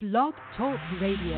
Blog Talk Radio.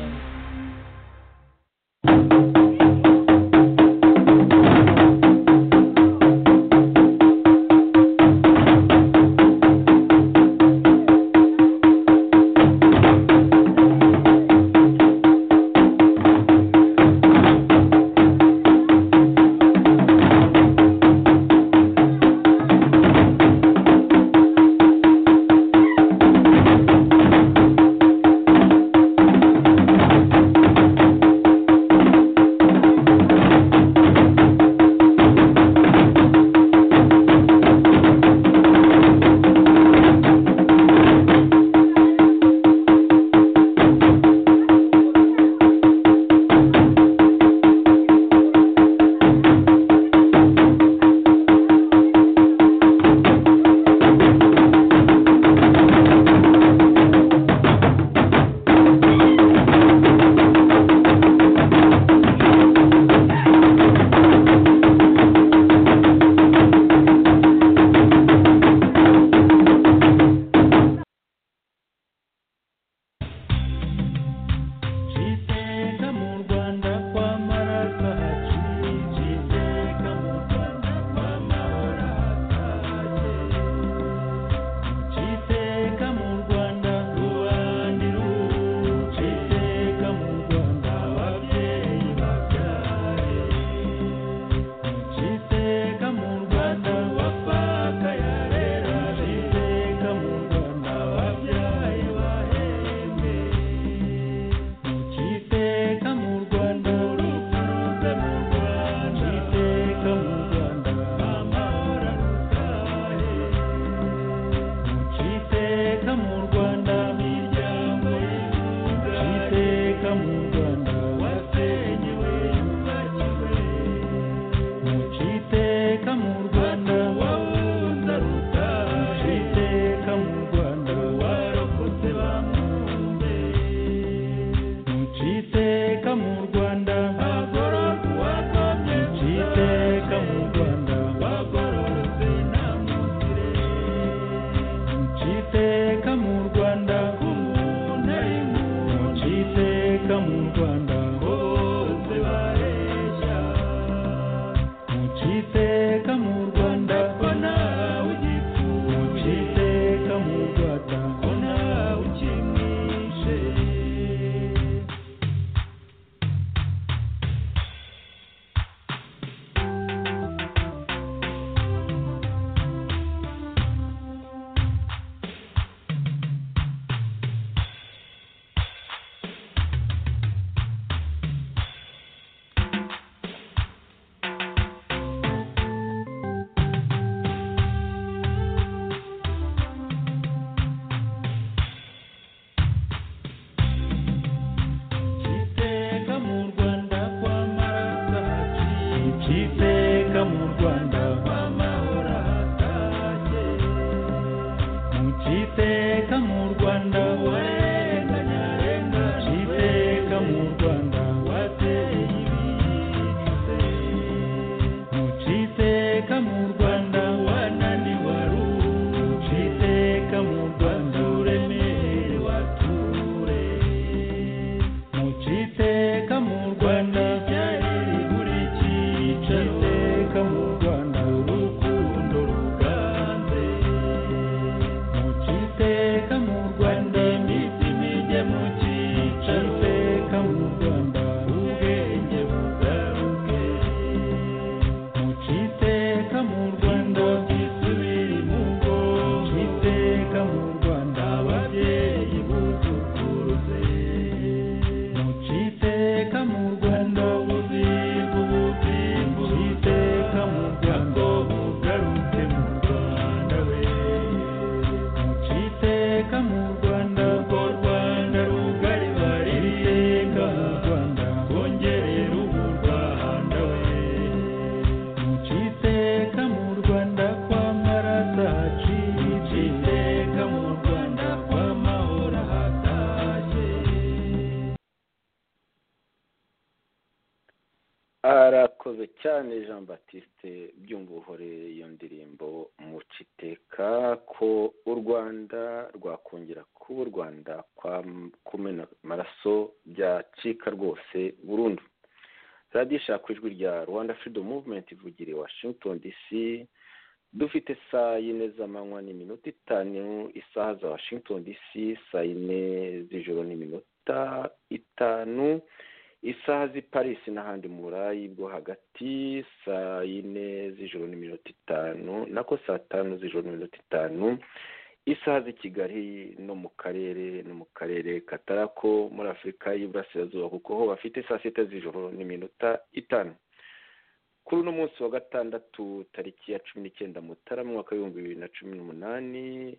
arakoze cyane jean batiste byumvuhore iyo ndirimbo muciteka ko u rwanda rwakongera kuba u rwanda kwa kumena amaraso byacika rwose burundu radiyo ishaka ijwi rya rwanda freedom movement ivugiriye washington dc dufite saa yine z'amanywa n'iminota itanu isaha za washington dc saa yine z'ijoro n'iminota itanu isaha z'i paris n'ahandi mu burayi bwo hagati saa yine z'ijoro n'iminota itanu nako saa tanu z'ijoro n'iminota itanu isaha z'i kigali no mu karere no mu karere katarako muri afurika y'iburasirazuba kuko ho bafite saa sita z'ijoro n'iminota itanu kuri uno munsi wa gatandatu tariki ya cumi n'icyenda mutarama umwaka w'ibihumbi bibiri na cumi n'umunani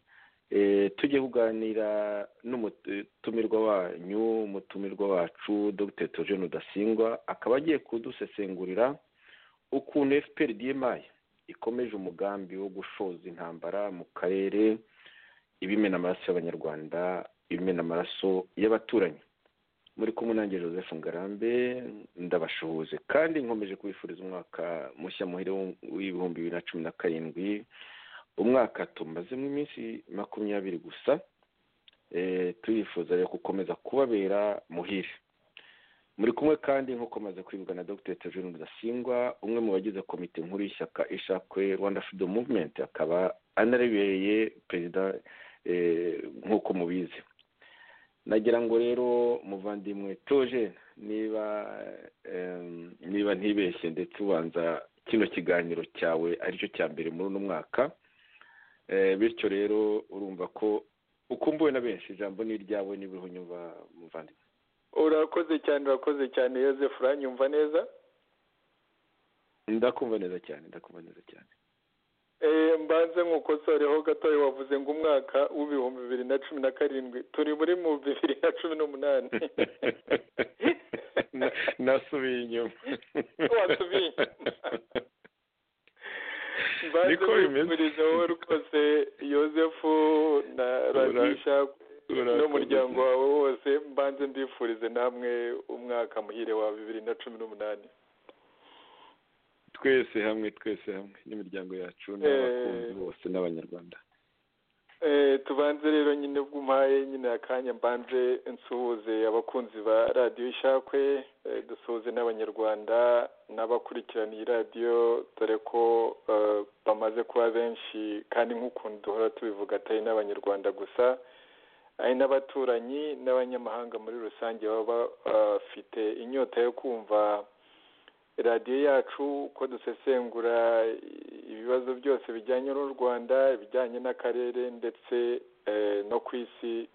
tujye kuganira n'umutumirwa wanyu umutumirwa wacu dr togene udasingwa akaba agiye kudusesengurira ukuntu fpr dmi ikomeje umugambi wo gushoza intambara mu karere ibimena amaraso y'abanyarwanda ibimena amaraso y'abaturanyi muri kumwe nanjye joseph ngarambe ndabashuhuze kandi nkomeje kubifuriza umwaka mushya muhire w'ibihumbi bibiri na cumi na karindwi umwaka tumazemo iminsi makumyabiri gusa turifuza rero gukomeza kubabera muhire muri kumwe kandi nk'uko maze kwibwa na dr tejuru rudasingwa umwe mu bagize komite nkuru y'ishyaka ishakwe rwanda freedom movement akaba anarebereye perezida nk'uko mubizi nagira ngo rero muvandimwe toje niba niba ntibeshye ndetse ubanza kino kiganiro cyawe aricyo cya mbere muri uno mwaka bityo rero urumva ko ukumbuwe na benshi ijambo ni iryawe niba uriho unyumva muvandimwe urakoze cyane urakoze cyane Yosef uranyumva neza ndakumva neza cyane ndakumva neza cyane mbanze nkukosoreho gatoya wavuze ngo umwaka w'ibihumbi bibiri na cumi na karindwi turi muri mu bibiri na cumi n'umunani nasubiye inyuma wasubiye inyuma niko bimeze rwose yosefu na radisha n'umuryango wawe wose mbanze mbifurize namwe umwaka muhire wa bibiri na cumi n'umunani twese hamwe twese hamwe n'imiryango yacu n'abakunzi bose n'abanyarwanda tubanze rero nyine bw'umpaye nyine akanya mbanje nsuhuze abakunzi ba radiyo ishakwe dusuhuze n'abanyarwanda n'abakurikirana iyi radiyo dore ko bamaze kuba benshi kandi nk'ukuntu duhora tubivuga atari n'abanyarwanda gusa hari n'abaturanyi n'abanyamahanga muri rusange baba bafite inyota yo kumva radiyo yacu uko dusesengura ibibazo byose bijyanye n'u rwanda ibijyanye n'akarere ndetse no ku isi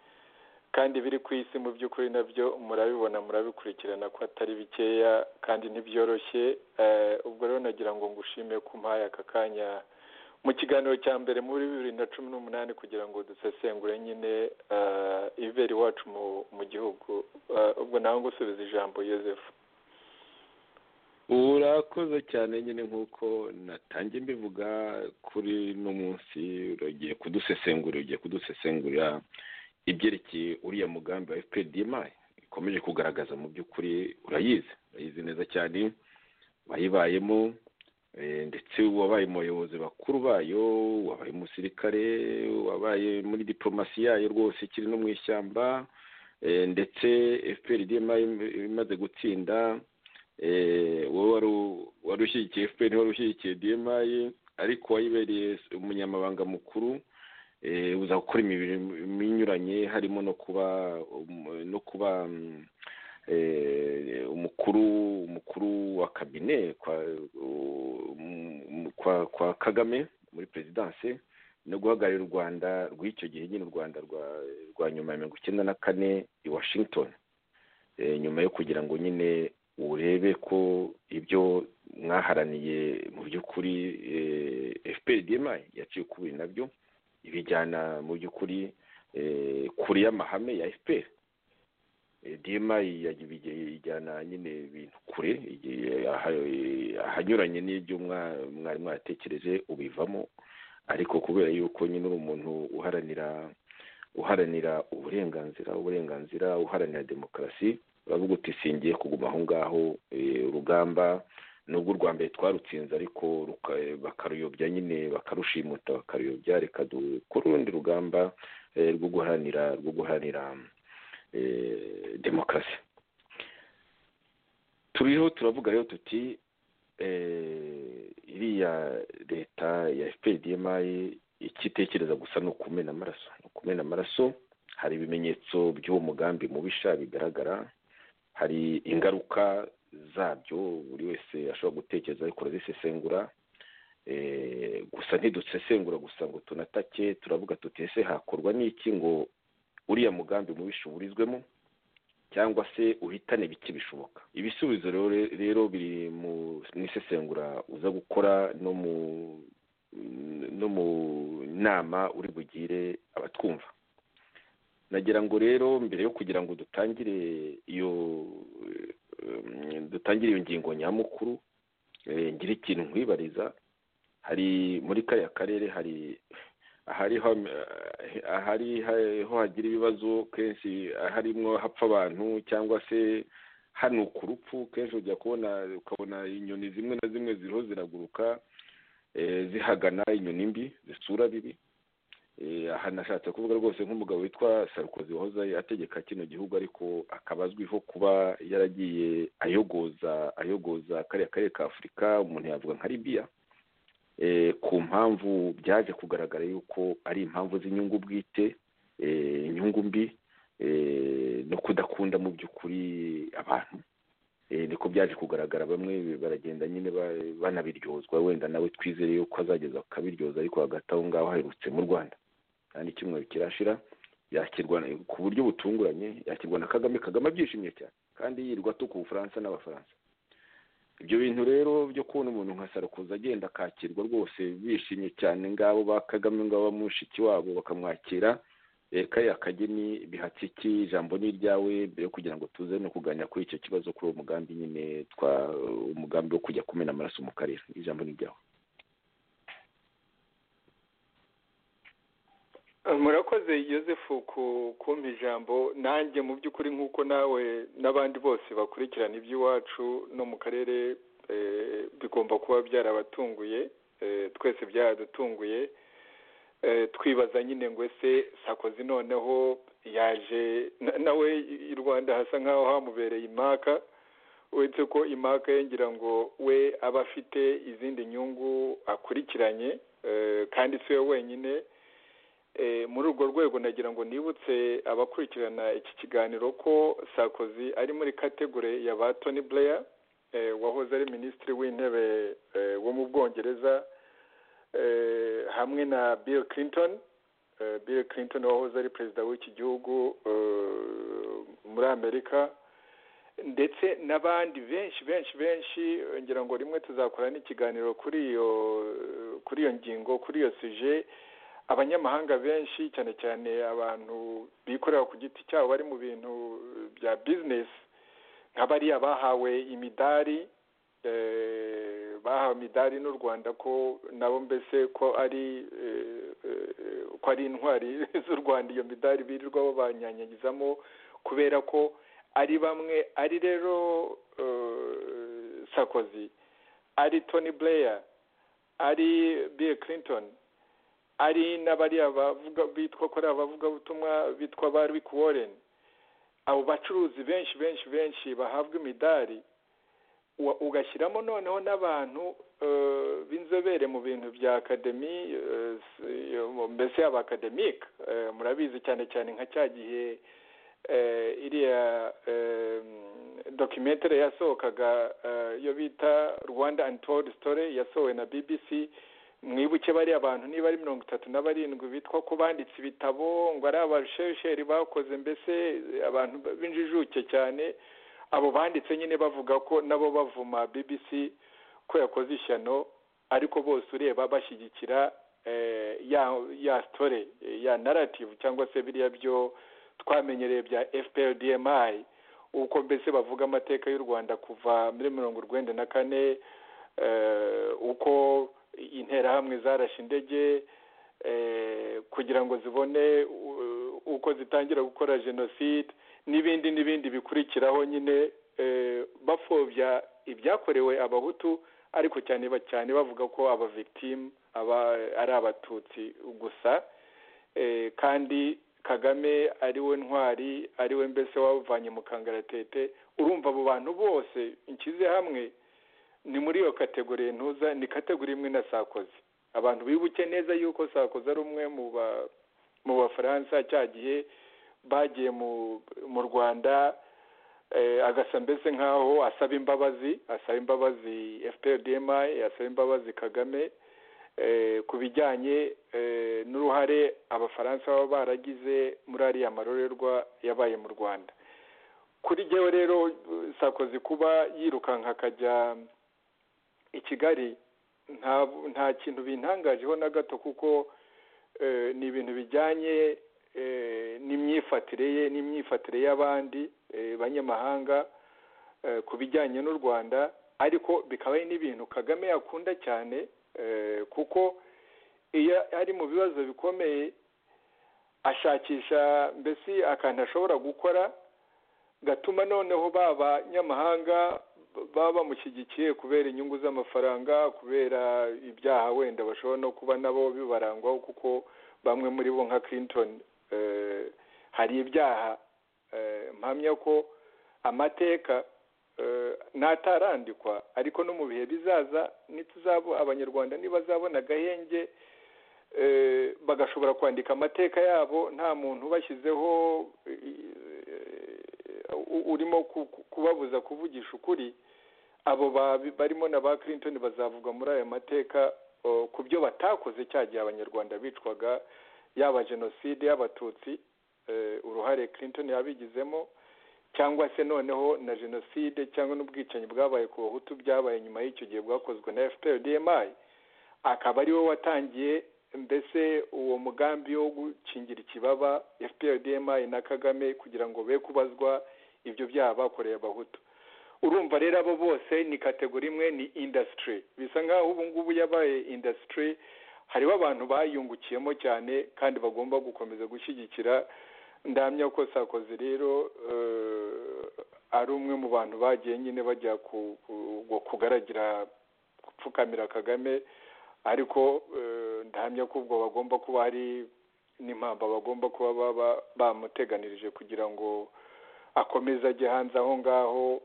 kandi biri ku isi mu by'ukuri nabyo murabibona murabikurikirana ko atari bikeya kandi ntibyoroshye ubwo rero nagira ngo ngushime ko umpaye aka kanya mu kiganiro cya mbere muri bibiri na cumi n'umunani kugira ngo dusesengure nyine ibibera iwacu mu gihugu ubwo nawe ngusubiza ijambo yosefu urakoze cyane nyine nk'uko natangiye mbivuga kuri uno munsi uragiye kudusesengurira ugiye kudusesengurira ibyerekeye uriya mugambi wa fpdma ikomeje kugaragaza mu by'ukuri urayizi urayizi neza cyane wayibayemo ndetse wabaye mu bayobozi bakuru bayo wabaye umusirikare wabaye muri diporomasi yayo rwose ikiri no mu ishyamba ndetse fpdma imaze gutsinda wowe wari ushyigikiye fpr wari ushyigikiye dmi ariko wayibereye umunyamabanga mukuru uza gukora imirimo inyuranye harimo no kuba no kuba umukuru umukuru wa kabine kwa kagame muri perezidanse no guhagararira u rwanda rw'icyo gihe nyine u rwanda rwa nyuma ya mirongo icyenda na kane i washington nyuma yo kugira ngo nyine urebe ko ibyo mwaharaniye mu by'ukuri fpr dma yaciye ukubiri nabyo ibijyana mu by'ukuri kure y'amahame ya fpr dma ijyana nyine ibintu kure ahanyuranye n'ibyo mwari mwatekereje ubivamo ariko kubera yuko nyine uri umuntu uharanira uharanira uburenganzira uburenganzira uharanira demokarasi uravuga uti singiye kuguma aho ngaho urugamba nubwo urwa mbere twarutsinze ariko bakaruyobya nyine bakarushimuta bakaruyobya reka dukore urundi rugamba rwo guharanira rwo guharanira demokarasi turiho turavuga rero tuti iriya leta ya fprdmi ikitekereza gusa ni ukumena amaraso ni ukumena amaraso hari ibimenyetso by'uwo mugambi mubisha bigaragara hari ingaruka zabyo buri wese ashobora gutekereza ariko urazisesengura gusa ntidusesengura gusa ngo tunatake turavuga tuti ese hakorwa n'iki ngo uriya mugambi mubisha uburizwemo cyangwa se uhitane bike bishoboka ibisubizo rero biri mu isesengura uza gukora no mu no mu nama uri bugire abatwumva nagira ngo rero mbere yo kugira ngo dutangire iyo dutangire iyo ngingo nyamukuru ngira ikintu nkwibariza hari muri kariya karere hari ahari ho hagira ibibazo kenshi harimwo hapfa abantu cyangwa se hano ku rupfu kenshi ujya kubona ukabona inyoni zimwe na zimwe ziriho ziraguruka zihagana inyoni mbi zisura bibi aha nashatse kuvuga rwose nk'umugabo witwa sarukozi wahoze ategeka kino gihugu ariko akaba azwiho kuba yaragiye ayogoza ayogoza kariya karere ka afurika umuntu yavuga nka libiya ku mpamvu byaje kugaragara yuko ari impamvu z'inyungu bwite inyungu mbi no kudakunda mu by'ukuri abantu niko byaje kugaragara bamwe baragenda nyine banabiryozwa wenda nawe twizere yuko azageza akabiryoza ariko hagati aho ngaho haherutse mu rwanda kandi icyumweru kirashira yakirwa ku buryo butunguranye yakirwa na kagame kagame abyishimiye cyane kandi yirwa atuka ubufaransa n'abafaransa ibyo bintu rero byo kubona umuntu nka sarukoza agenda akakirwa rwose bishimye cyane ngabo ba kagame ngabo bamushiki wabo bakamwakira kariya kageni bihatsiki ijambo ni iryawe mbere yo kugira ngo tuze no kuganira kuri icyo kibazo kuri uwo mugambi nyine twa umugambi wo kujya kumena amaraso mu karere ijambo ni iryawe murakoze yosefu kumpa ijambo nanjye mu by'ukuri nk'uko nawe n'abandi bose bakurikirana iby'iwacu no mu karere bigomba kuba byarabatunguye twese byaradutunguye twibaza nyine ngo ese sakozi noneho yaje nawe i rwanda hasa nk'aho hamubereye imaka uretse ko imaka yengira ngo we aba afite izindi nyungu akurikiranye kandi si we wenyine muri urwo rwego nagira ngo nibutse abakurikirana iki kiganiro ko sakozi ari muri kategori ya ba toni Blair wahoze ari minisitiri w'intebe wo mu bwongereza hamwe na bill clinton bill clinton wahoze ari perezida w'iki gihugu muri amerika ndetse n'abandi benshi benshi benshi ngira ngo rimwe tuzakora n'ikiganiro kuri iyo kuri iyo ngingo kuri iyo sije abanyamahanga benshi cyane cyane abantu bikorera ku giti cyabo bari mu bintu bya bizinesi nk'abariya bahawe imidari bahawe imidari n'u rwanda ko nabo mbese ko ari ko ari intwari z'u rwanda iyo midari birirwa banyanyagizamo kubera ko ari bamwe ari rero sakozi ari toni bureya ari bill clinton ari n'abariya bavuga bitwa ko ari abavugabutumwa bitwa ba rick warren abo bacuruzi benshi benshi benshi bahabwa imidari ugashyiramo noneho n'abantu b'inzobere mu bintu bya akademi mbese yaba akademike murabizi cyane cyane nka cya gihe iriya dokimentere yasohokaga iyo bita rwanda and told story yasohowe na bbc mwibuke bariya bantu niba ari mirongo itatu na barindwi bitwa ko banditse ibitabo ngo ari abarusheri bakoze mbese abantu b'injijuke cyane abo banditse nyine bavuga ko nabo bavuma bbc ko yakoze ishyano ariko bose ureba bashyigikira ya ya sitore ya narativu cyangwa se biriya byo twamenyereye bya fprdmi uko mbese bavuga amateka y'u rwanda kuva muri mirongo urwenda na kane uko interahamwe zarashe indege kugira ngo zibone uko zitangira gukora jenoside n'ibindi n'ibindi bikurikiraho nyine bapfobya ibyakorewe abahutu ariko cyane cyane bavuga ko aba victim aba ari abatutsi gusa kandi kagame ariwe ntwari ariwe mbese wabuvanye mu kangaratete urumva abo bantu bose nshyize hamwe ni muri iyo kategori ntuza ni kategori imwe na sakoze abantu bibuke neza yuko sakoze ari umwe mu bafaransa cyagiye bagiye mu rwanda agasa mbese nk'aho asaba imbabazi asaba imbabazi fprdm asaba imbabazi kagame ku bijyanye n'uruhare abafaransa baba baragize muri ariya marorerwa yabaye mu rwanda kuri jyewe rero sakoze kuba yirukanka akajya i kigali nta kintu bintangajeho na gato kuko ni ibintu bijyanye n'imyifatire ye n'imyifatire y'abandi banyamahanga ku bijyanye n'u rwanda ariko bikaba ari n'ibintu kagame yakunda cyane kuko iyo ari mu bibazo bikomeye ashakisha mbese akantu ashobora gukora gatuma noneho baba nyamahanga baba bamushyigikiye kubera inyungu z'amafaranga kubera ibyaha wenda bashobora no kuba nabo bibarangwaho kuko bamwe muri bo nka clinton hari ibyaha mpamya ko amateka n'atarandikwa ariko no mu bihe bizaza ntituzabo abanyarwanda ntibazabona agahenge bagashobora kwandika amateka yabo nta muntu ubashyizeho urimo kubabuza kuvugisha ukuri abo barimo na ba clinton bazavuga muri aya mateka ku byo batakoze cya gihe abanyarwanda bicwaga yaba jenoside y'abatutsi uruhare clinton yabigizemo cyangwa se noneho na jenoside cyangwa n'ubwicanyi bwabaye ku bahutu byabaye nyuma y'icyo gihe bwakozwe na fprdmi akaba ariwe watangiye mbese uwo mugambi wo gukingira ikibaba fprdmi na kagame kugira ngo be kubazwa ibyo byaha bakoreye abahutu urumva rero abo bose ni kategori imwe ni indasitiri bisa nk'aho ubu ngubu yabaye indasitiri hariho abantu bayungukiyemo cyane kandi bagomba gukomeza gushyigikira ndamya ko sakoze rero ari umwe mu bantu bagiye nyine bajya kugaragira gupfukamira kagame ariko ndamya ko ubwo bagomba kuba hari n'impamvu bagomba kuba baba bamuteganirije kugira ngo akomeze ajye hanze aho ngaho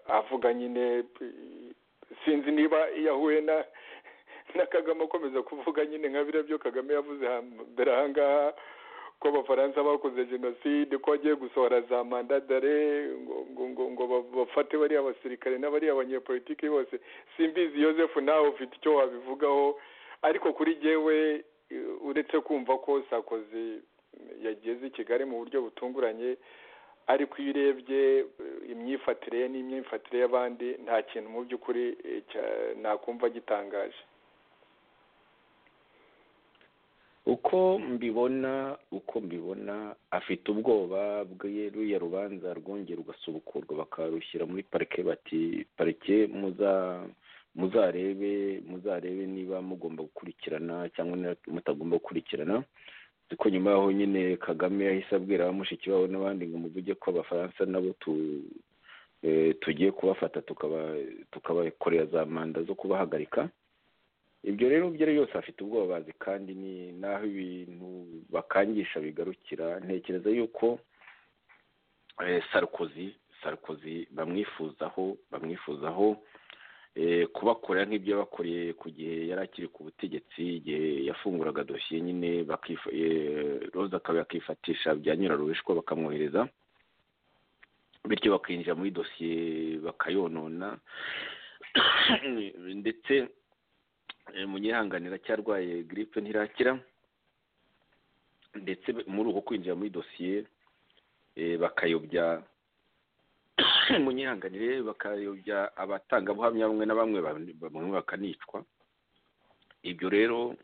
avuga nyine sinzi niba yahuye na na kagame akomeza kuvuga nyine nka byo kagame yavuze hambere ahangaha ko abafaransa bakoze jenoside ko agiye gusohora za mandadare ngo ngo ngo bafate bariya basirikare n'abariya banyepolitiki bose simbizi Joseph nawe ufite icyo wabivugaho ariko kuri jyewe uretse kumva ko sakoze yageze i kigali mu buryo butunguranye ariko iyo urebye imyifatire ye n'imyifatire y'abandi nta kintu mu by'ukuri nakumva gitangaje uko mbibona uko mbibona afite ubwoba bwe ruya rubanza rwongera ugasubukurwa bakarushyira muri parike bati parike muzarebe muzarebe niba mugomba gukurikirana cyangwa mutagomba gukurikirana ko nyuma yaho nyine kagame yahise abwira bamushiki babo n'abandi ngo muvuge ko abafaransa nabo tugiye kubafata tukabakorera za manda zo kubahagarika ibyo rero ibyo ari byose afite ubwoba bazi kandi ni n'aho ibintu bakangisha bigarukira ntekereza yuko sarukozi sarukozi bamwifuzaho bamwifuzaho kubakorera nk'ibyo yabakoreye ku gihe yari akiri ku butegetsi igihe yafunguraga dosiye nyine roza akaba yakifatisha bya nyiraruhishwa bakamwohereza bityo bakinjira muri dosiye bakayonona ndetse munyihanganira cyarwaye giripe ntirakira ndetse muri uko kwinjira muri dosiye bakayobya munyihanganire bakayobya abatangabuhamya bamwe na bamwe bamwe bakanicwa ibyo rero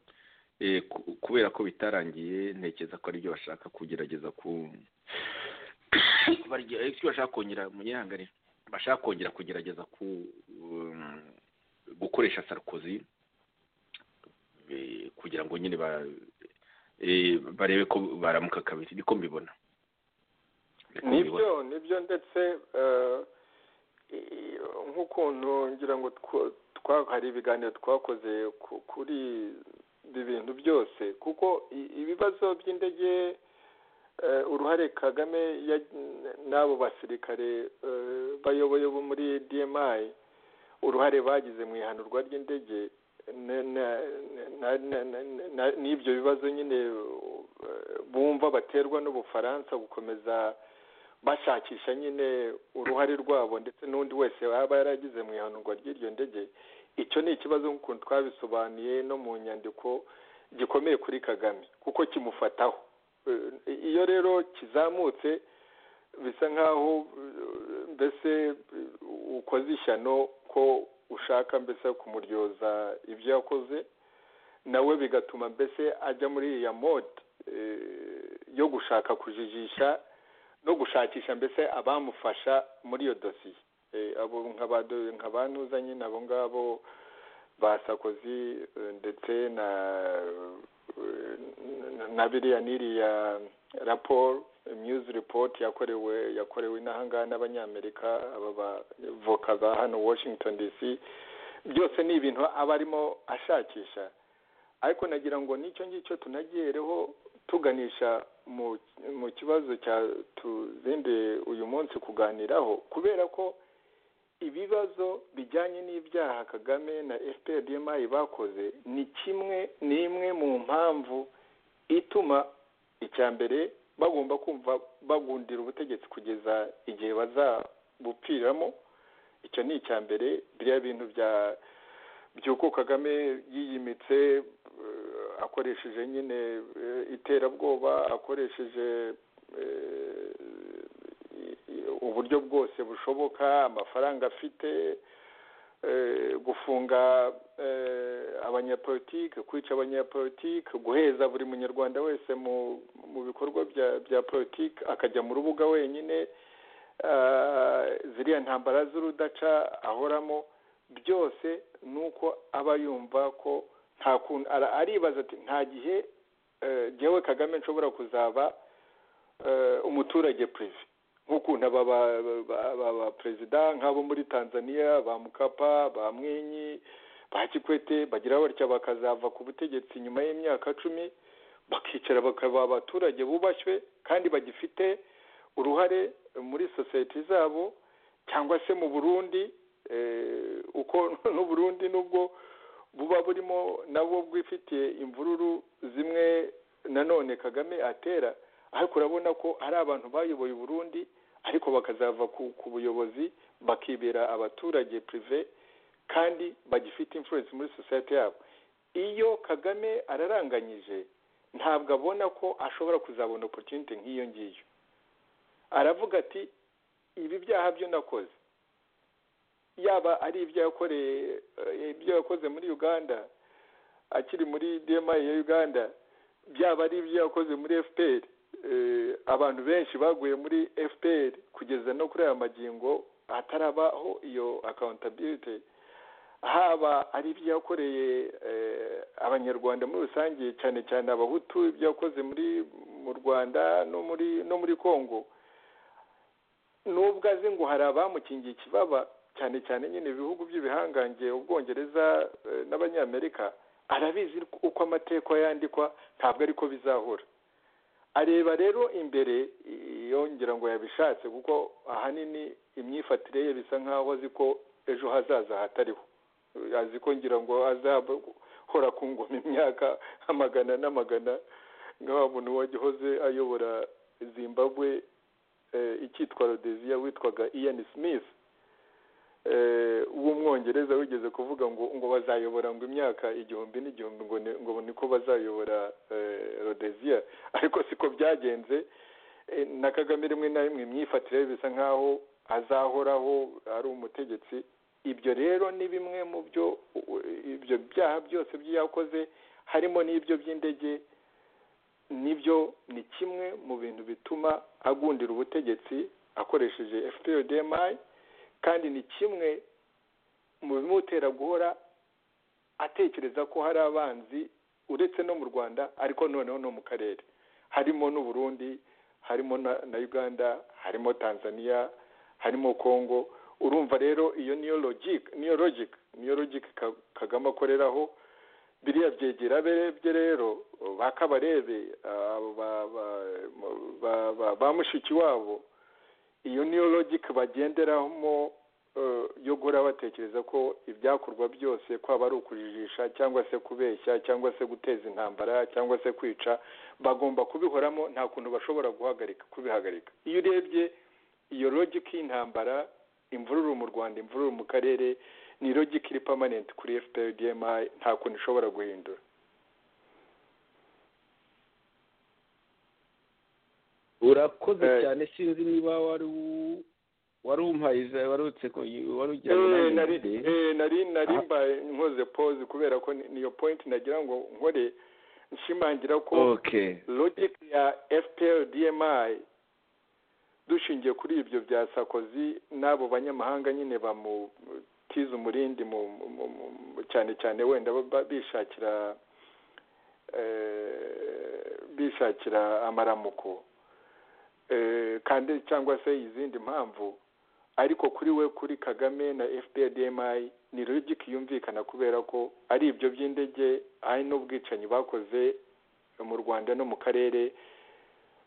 kubera ko bitarangiye ntekereza ko aribyo bashaka kugerageza ku bashaka kongera munyihanganire bashaka kongera kugerageza ku gukoresha sarukozi kugira ngo nyine barebe ko baramuka kabiri niko mbibona nibyo nibyo ndetse nk'ukuntu ngira ngo hari ibiganiro twakoze kuri ibi bintu byose kuko ibibazo by'indege uruhare kagame n'abo basirikare bayoboye bo muri dmi uruhare bagize mu ihanurwa ry'indege n'ibyo bibazo nyine bumva baterwa n'ubufaransa gukomeza bashakisha nyine uruhare rwabo ndetse n'undi wese waba yaragize mu ihanurwa ry'iryo ndege icyo ni ikibazo nk'ukuntu twabisobanuye no mu nyandiko gikomeye kuri kagame kuko kimufataho iyo rero kizamutse bisa nk'aho mbese ukoze ishyano ko ushaka mbese kumuryoza ibyo yakoze nawe bigatuma mbese ajya muri iriya mode yo gushaka kujijisha no gushakisha mbese abamufasha muri iyo dosiye abo nka ba ntuza nyine abo ngabo basakozi ndetse na na biriya n'iriya raporo miyuzi ripoti yakorewe yakorewe inahangaha n'abanyamerika aba bavoka ba hano washington dc byose ni ibintu aba arimo ashakisha ariko nagira ngo n'icyo ngicyo tunagiyereho tuganisha mu kibazo cya tuzinduye uyu munsi kuganiraho kubera ko ibibazo bijyanye n'ibyaha kagame na fpr bakoze ni kimwe n'imwe mu mpamvu ituma icya mbere bagomba kumva bagundira ubutegetsi kugeza igihe bazabupfiramo icyo ni icya mbere biriya bintu bya by'uko kagame yiyimitse akoresheje nyine iterabwoba akoresheje uburyo bwose bushoboka amafaranga afite gufunga abanyapolitike kwica abanyapolitike guheza buri munyarwanda wese mu bikorwa bya politiki akajya mu rubuga wenyine ziriya ntambara z'urudaca ahoramo byose ni uko aba yumva ko nta kuntu aribaza ati nta gihe jyewe kagame nshobora kuzaba umuturage perezida nk'ukuntu aba perezida nk'abo muri tanzania ba mukapa ba mwinyi ba kikwete bagira batya bakazava ku butegetsi nyuma y'imyaka cumi bakicara bakaba abaturage bubashywe kandi bagifite uruhare muri sosiyete zabo cyangwa se mu burundi uko n'uburundi nubwo buba burimo nabwo bwifitiye imvururu zimwe nanone kagame atera ariko urabona ko ari abantu bayoboye uburundi ariko bakazava ku buyobozi bakibera abaturage pirive kandi bagifite imfuresi muri sosiyete yabo iyo kagame araranganyije ntabwo abona ko ashobora kuzabona oporutinite nk'iyo ngiyo aravuga ati ibi byaha byo nakoze yaba ari ibyo yakoreye ibyo yakoze muri uganda akiri muri dma ya uganda byaba ari ibyo yakoze muri fpr abantu benshi baguye muri fpr kugeza no kuri aya magingo hatarabaho iyo akawuntabiriti haba ari ibyo yakoreye abanyarwanda muri rusange cyane cyane abahutu ibyo yakoze muri mu rwanda no muri no muri congo nubwo azi ngo hari abamukingiye ikibaba cyane cyane nyine ibihugu by'ibihangange ubwongereza n'abanyamerika arabizi uko amateka yandikwa ntabwo ariko bizahora areba rero imbere yongera ngo yabishatse kuko ahanini imyifatire ye bisa nk'aho azi ko ejo hazaza hatariho azi ko ngira ngo azahora ku ngoma imyaka amagana n'amagana nka wa muntu wagihoze ayobora zimbabwe icyitwa rodeziya witwaga ian smith w'umwongereza wigeze kuvuga ngo ngo bazayobora ngo imyaka igihumbi n'igihumbi ngo niko bazayobora rodeziya ariko siko byagenze na kagame rimwe na rimwe imyifatire bisa nk'aho azahoraho ari umutegetsi ibyo rero ni bimwe mu byo ibyo byaha byose by'ibyo yakoze harimo n'ibyo by'indege nibyo ni kimwe mu bintu bituma agundira ubutegetsi akoresheje fprdmi kandi ni kimwe mu bimutera guhora atekereza ko hari abanzi uretse no mu rwanda ariko noneho no mu karere harimo n'uburundi harimo na na uganda harimo tanzania harimo congo urumva rero iyo niyo logike niyo logike niyo logike Ka- kagame akoreraho biriya byegera bye rero bakabarebe abo ba- ba- ba- ba- ba mushiki wabo iyo niyo logike bagenderamo eh, yo guhora batekereza ko ibyakorwa byose kwaba ari ukujijisha cyangwa se kubeshya cyangwa se guteza intambara cyangwa se kwica bagomba kubihoramo nta kuntu bashobora guhagarika kubihagarika iyo urebye iyo logike y'intambara imvururu mu rwanda imvururu mu karere ni logike iri pamanenti kuri fpr dmi nta kuntu ishobora guhindura urakoze Eh. cyane sinzi niba wari u- wari umpaye iza- wari utse ko wari ugira ngo Eh, nanjye nari mvuge. eh, nari nari Aha. mbaye nkoze pause kubera ko ni- niyo point nagira ngo nkore nshimangira ko okay logic ya fpr dmi dushingiye kuri ibyo bya sakozi n'abo banyamahanga nyine bamutiza umurindi mu, mu, mu, mu cyane cyane wenda ba- ba- bishakira eh, bishakira amaramuko eh, kandi cyangwa se izindi mpamvu ariko kuri we kuri kagame na fpr dmi ni logike yumvikana kubera ko ari ibyo by'indege ari n'ubwicanyi bakoze mu rwanda no mu karere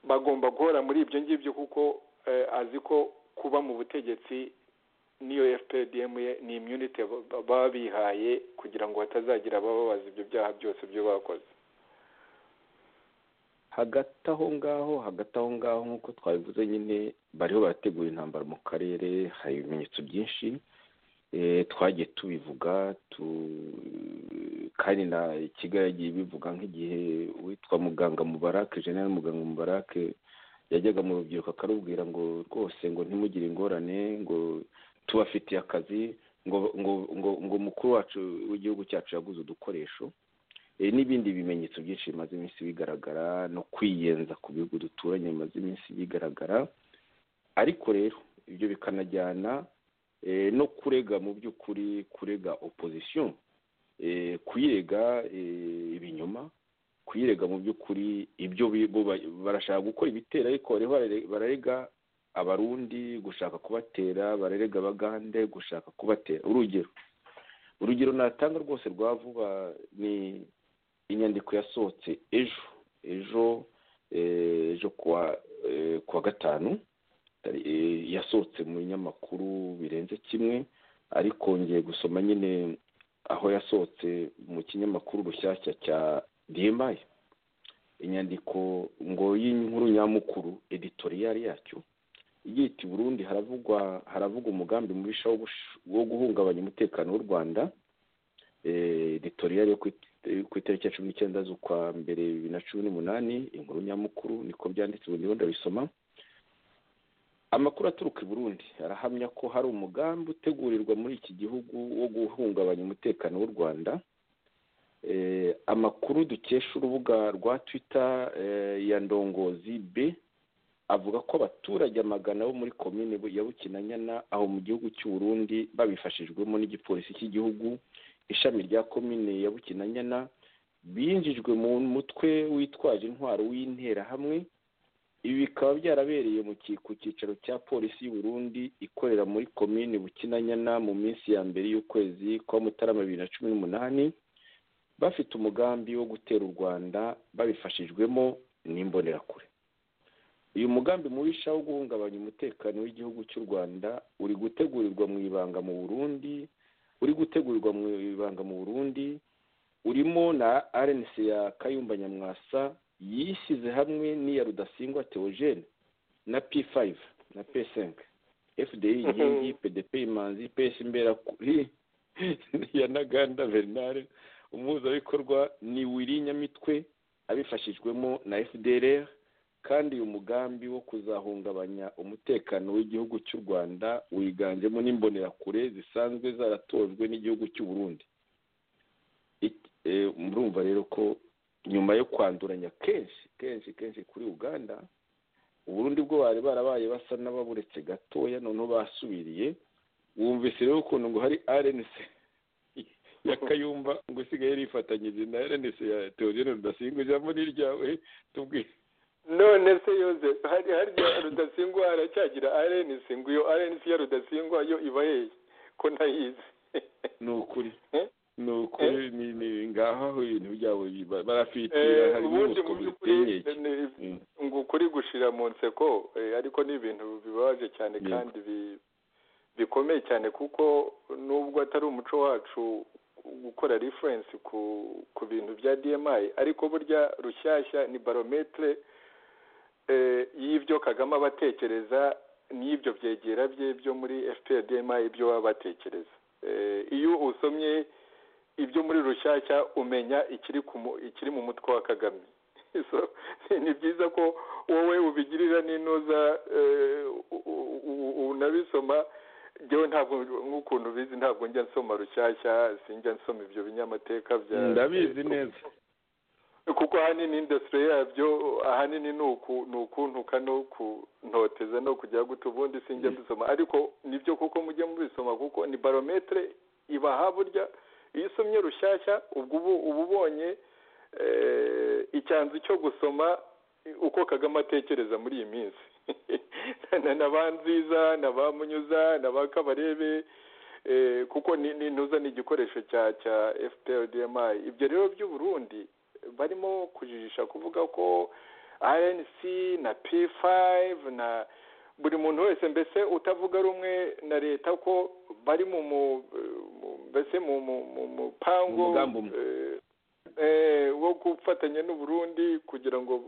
bagomba guhora muri ibyo ngibyo kuko eh, azi ko kuba mu butegetsi n'iyo fpdm ni imyunite baba bihaye kugira ngo hatazagira abababaza ibyo byaha byose byo bakoze hagati aho ngaho hagati aho ngaho nk'uko twabivuze nyine bariho barategura intambara mu karere hari ibimenyetso byinshi Eh, twagiye tubivuga tu- kandi na kigali yagiye ibivuga nk'igihe witwa muganga mubarake jenera muganga mubarake yajyaga mu rubyiruko akarubwira ngo rwose ngo ntimugire ingorane ngo tubafitiye akazi ngo ngo ngo ngo umukuru wacu w'igihugu cyacu yaguze udukoresho Eh, n'ibindi bimenyetso byinshi bimaze iminsi bigaragara no kwiyenza ku bihugu duturanye bimaze iminsi bigaragara ariko rero ibyo bikanajyana eh, no kurega mu by'ukuri kurega opposition eh, kuyirega eh, ibinyoma kuyirega mu by'ukuri ibyo bi- bo ba- barashaka gukora ibitera ariko bariho barare- bararega abarundi gushaka kubatera bararega abagande gushaka kubatera urugero urugero natanga rwose rwa vuba ni inyandiko yasohotse ejo ejo eh, ejo kuwa eh, kuwa gatanu tari- eh, yasohotse mu binyamakuru birenze kimwe ariko ngiye gusoma nyine aho yasohotse mu kinyamakuru rushyashya cya dmi inyandiko ngo y'inkuru nyamukuru editoriyari yacyo igira iti burundi haravugwa haravugwa umugambi mubisha wo gush- wo guhungabanya umutekano w'u rwanda eh, editorial yo ku it- yo ku itariki ya cumi n'icyenda z'ukwa mbere bibiri na cumi n'umunani inkuru nyamukuru niko byanditse ubu ndiho ndabisoma amakuru aturuka i burundi arahamya ko hari umugambi utegurirwa muri iki gihugu wo guhungabanya umutekano w'u rwanda Eh, amakuru dukesha urubuga rwa twitter eh, ya ndongozi b avuga ko abaturage amagana bo muri komine Bu- ya bukinanyana aho mu gihugu cy'u Burundi babifashijwemo n'igipolisi cy'igihugu ishami rya komine ya bukinanyana binjijwe mu mutwe witwaje intwaro w'interahamwe ibi bikaba byarabereye mu ki- ku cyicaro cya polisi y'u Burundi ikorera muri komine bukinanyana mu minsi ya mbere y'ukwezi kwa mutarama bibiri na cumi n'umunani bafite umugambi wo gutera u rwanda babifashijwemo n'imbonerakure uyu mugambi mubisha wo guhungabanya umutekano w'igihugu cy'u rwanda uri gutegurirwa mu ibanga mu burundi uri gutegurirwa mu ibanga mu burundi urimo na rnc ya kayumba nyamwasa yishyize hamwe n'iya rudasingwa theogene na p5 na p5 fdi inkingi pdp imanzi ps imbera kuri ya ntaganda bernard umuhuzabikorwa ni wiri nyamitwe abifashijwemo na fdrr kandi uyu mugambi wo kuzahungabanya umutekano w'igihugu cy'u rwanda wiganjemo n'imbonerakure zisanzwe zaratojwe n'igihugu cy'u burundi Ik- eh, murumva rero ko nyuma yo kwanduranya kenshi kenshi kenshi kuri uganda uburundi bwo bari barabaye basa n'ababuretse gatoya noneho basubiriye wumvise rero ukuntu ngo hari rnc ya kayumba ngo usigaye rifatanyije na rnc ya teodine rudasingwa ijambo ni iryawe tubwire none se yoze hari harya rudasingwa aracyagira rnc ngo iyo rnc ya rudasingwa yo iba hehe ko ntayizi ni ukuri Eh? ni ukuri ni ni ngaho aho ibintu byabo biba- barafite Eh, harimo ubundi ubuswa mu by'ukuri buteye ni- ngo ukuri gushira mu nseko eh, ariko ni ibintu bibabaje cyane Yego. kandi bi- bikomeye cyane kuko nubwo atari umuco wacu gukora reference ku ku bintu bya DMI ariko burya rushyashya ni barometre eh, y'ibyo Kagame aba atekereza n'ibyo byegera bye byo muri FPR DMI ibyo baba batekereza Eh, iyo usomye ibyo muri rushyashya umenya ikiri ku mu- ikiri mu mutwe wa Kagame So, ni byiza ko wowe ubigirira n'intuza eh, u- u- u- unabisoma njyewe ntabwo nk'ukuntu ubizi ntabwo njya nsoma rushyashya sinjya nsoma ibyo binyamateka bya ndabizi neza kuko ahanini indasitiri yabyo ahanini ni uku- ni ukuntuka no kunoteza no kujya guta ubundi sinjya mbisoma ariko nibyo kuko mujya mubisoma kuko ni barometere ibaha burya iyo usomye rushyashya ubwo ubu uba ubonye eh, icyanzu cyo gusoma uko kagame atekereza muri iyi minsi na na ba nziza na ba munyuza na ba kabarebe eh, kuko ni ni- ntuza ni igikoresho cya cya fpr dmi ibyo rero by'u burundi barimo kujijisha kuvuga ko rnc na p5 na buri muntu wese mbese utavuga rumwe na leta ko bari mu mu- mu- mbese mu mu mu mupango Mu mugambi umwe. eh, eh, wo gufatanya n'u Burundi kugira ngo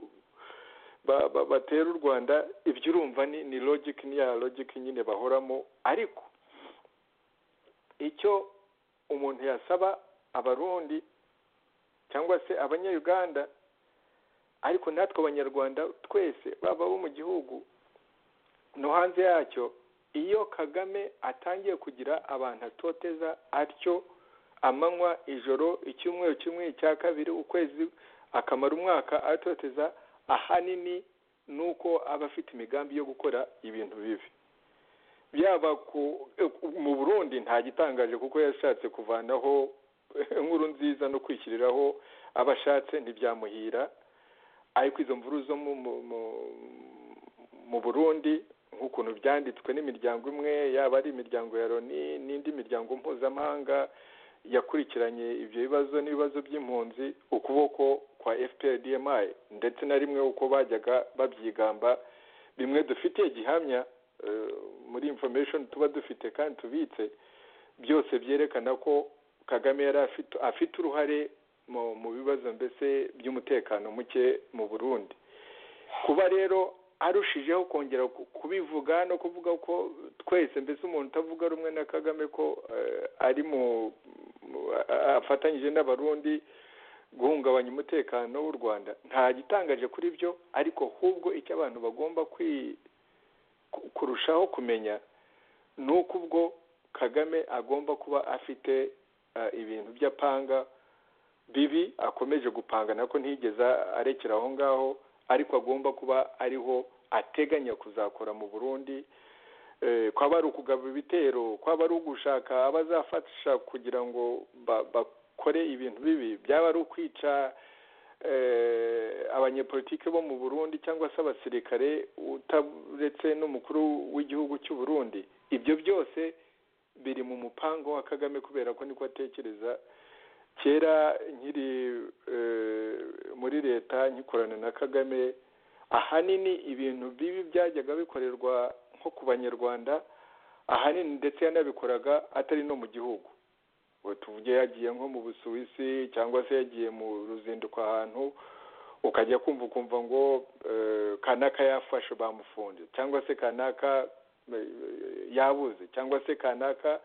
ba- ba- batere u Rwanda ibyo urumva ni ni logic ni ya logic nyine bahoramo ariko icyo umuntu yasaba abarundi cyangwa se abanyayuganda ariko natwe abanyarwanda twese baba abo mu gihugu no hanze yacyo iyo kagame atangiye kugira abantu atoteza atyo amanywa ijoro icyumweru kimwe icya kabiri ukwezi akamara umwaka atoteza ahanini ni uko aba afite imigambi yo gukora ibintu bibi byaba ku mu burundi nta gitangaje kuko yashatse kuvanaho inkuru nziza no kwishyiriraho aba ashatse ntibyamuhira ariko izo mvuru zo mu mu- mu- mu burundi nk'ukuntu byanditswe n'imiryango imwe yaba ari imiryango ya loni n'indi miryango mpuzamahanga yakurikiranye ibyo bibazo n'ibibazo by'impunzi ukuboko kwa fpr dmi ndetse na rimwe uko bajyaga babyigamba bimwe dufitiye gihamya eh, muri information tuba dufite kandi tubitse byose byerekana ko kagame yari afite afite uruhare mu mu bibazo mbese by'umutekano muke mu burundi kuba rero arushijeho kongera ku- kubivuga no kuvuga ko twese mbese umuntu utavuga rumwe na kagame ko eh, ari mu mu- a- a- afatanyije n'abarundi guhungabanya umutekano w'u rwanda nta gitangaje kuri byo ariko ahubwo icyo abantu bagomba kwi- ku- kurushaho kumenya ni uko ubwo kagame agomba kuba afite eh, ibintu by'apanga bibi akomeje gupanga nako ntiyigeze arekera aho ngaho ariko agomba kuba ariho ateganya kuzakora mu burundi Eh, kwaba ari ukugaba ibitero kwaba ari ugushaka abazafasha kugira ngo ba- bakore ibintu bibi byaba ari ukwica eh, abanyepolitiki bo mu burundi cyangwa se abasirikare utaretse n'umukuru w'igihugu cy'u burundi ibyo byose biri mu mupango wa kagame kubera ko niko atekereza kera nkiri eh, muri leta nkikorana na kagame ahanini ibintu bibi byajyaga bikorerwa nko ku banyarwanda ahanini ndetse yanabikoraga atari no mu gihugu Ubu tuvuge yagiye nko mu busuwisi cyangwa se yagiye mu ruzinduko ahantu ukajya kumva ukumva ngo eh, kanaka yafashe bamufunze cyangwa se kanaka eh, yabuze cyangwa se kanaka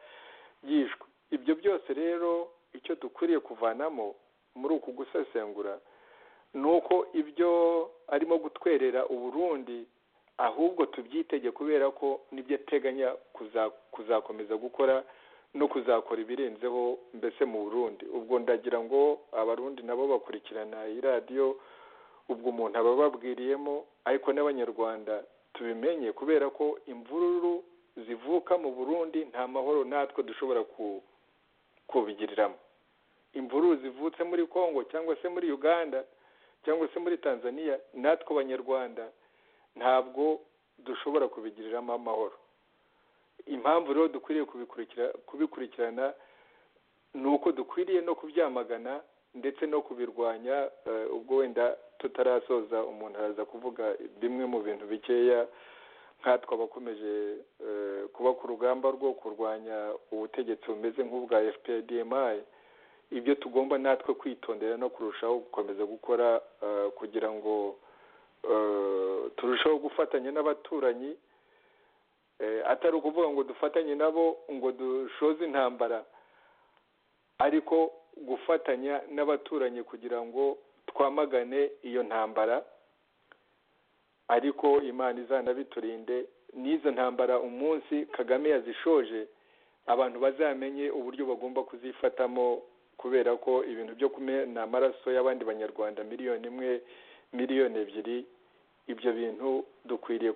yishwe ibyo byose rero icyo dukwiriye kuvanamo muri uku gusesengura ni uko ibyo arimo gutwerera uburundi ahubwo tubyitege kubera ko nibyo ateganya kuza- kuzakomeza gukora no kuzakora ibirenzeho mbese mu burundi ubwo ndagira ngo abarundi nabo bakurikirana iyi radiyo ubwo umuntu aba ababwiriyemo ariko n'abanyarwanda tubimenye kubera ko imvururu zivuka mu burundi nta mahoro natwe dushobora ku- kubigiriramo imvuru zivutse muri congo cyangwa se muri uganda cyangwa se muri tanzania natwe abanyarwanda ntabwo dushobora kubigiriramo amahoro impamvu rero dukwiriye kubikurikirana ni uko dukwiriye no kubyamagana ndetse no kubirwanya ubwo wenda tutarasoza umuntu araza kuvuga bimwe mu bintu bikeya nkatwe abakomeje kuba ku rugamba rwo kurwanya ubutegetsi bumeze nk'ubwa fpdmi ibyo tugomba natwe kwitondera no kurushaho gukomeza gukora kugira ngo turusheho gufatanya n'abaturanyi atari ukuvuga ngo dufatanye nabo ngo dushoze intambara ariko gufatanya n'abaturanyi kugira ngo twamagane iyo ntambara ariko imana izanabiturinde n'izo ntambara umunsi kagame yazishoje abantu bazamenye uburyo bagomba kuzifatamo kubera ko ibintu byo kumena amaraso y'abandi banyarwanda miliyoni imwe miliyoni ebyiri ibyo bintu dukwiriye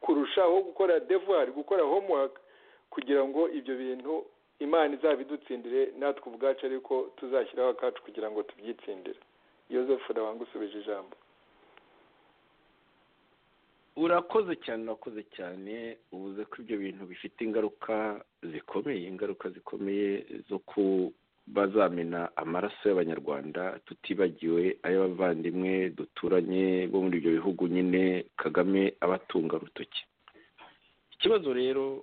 kurushaho gukora devuwari gukora homuwaka kugira ngo ibyo bintu imana izabidutsindire natwe ubwacu ariko tuzashyiraho akacu kugira ngo tubyitsindire yosefu ndabangusubije ijambo urakoze cyane urakoze cyane ubuze ko ibyo bintu bifite ingaruka zikomeye ingaruka zikomeye zo bazamena amaraso y'abanyarwanda tutibagiwe ay'abavandimwe duturanye bo muri ibyo bihugu nyine kagame abatunga urutoki ikibazo rero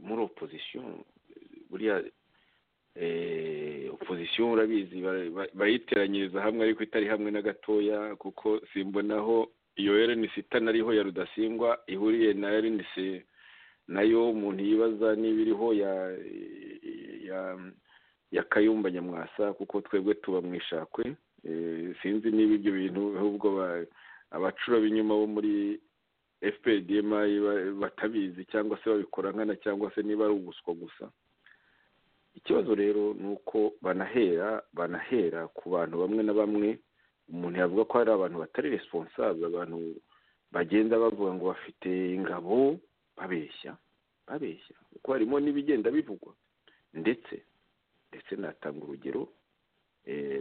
muri opozisiyo buriya opozisiyo urabizi bayiteranyiriza hamwe ariko itari hamwe na gatoya kuko simbonaho iyo erenisi itanariho ya rudasingwa ihuriye na erenisi nayo umuntu yibaza niba iriho ya ya kayumba nyamwasa kuko twebwe tuba mu ishakwe sinzi niba ibyo bintu ahubwo abacura b'inyuma bo muri fpdm batabizi cyangwa se babikora nkana cyangwa se niba ari ubuswa gusa ikibazo rero ni uko banahera banahera ku bantu bamwe na bamwe umuntu yavuga ko hari abantu batari responsabe abantu bagenda bavuga ngo bafite ingabo babeshya babeshya kuko harimo n'ibigenda bivugwa ndetse ndetse natanga urugero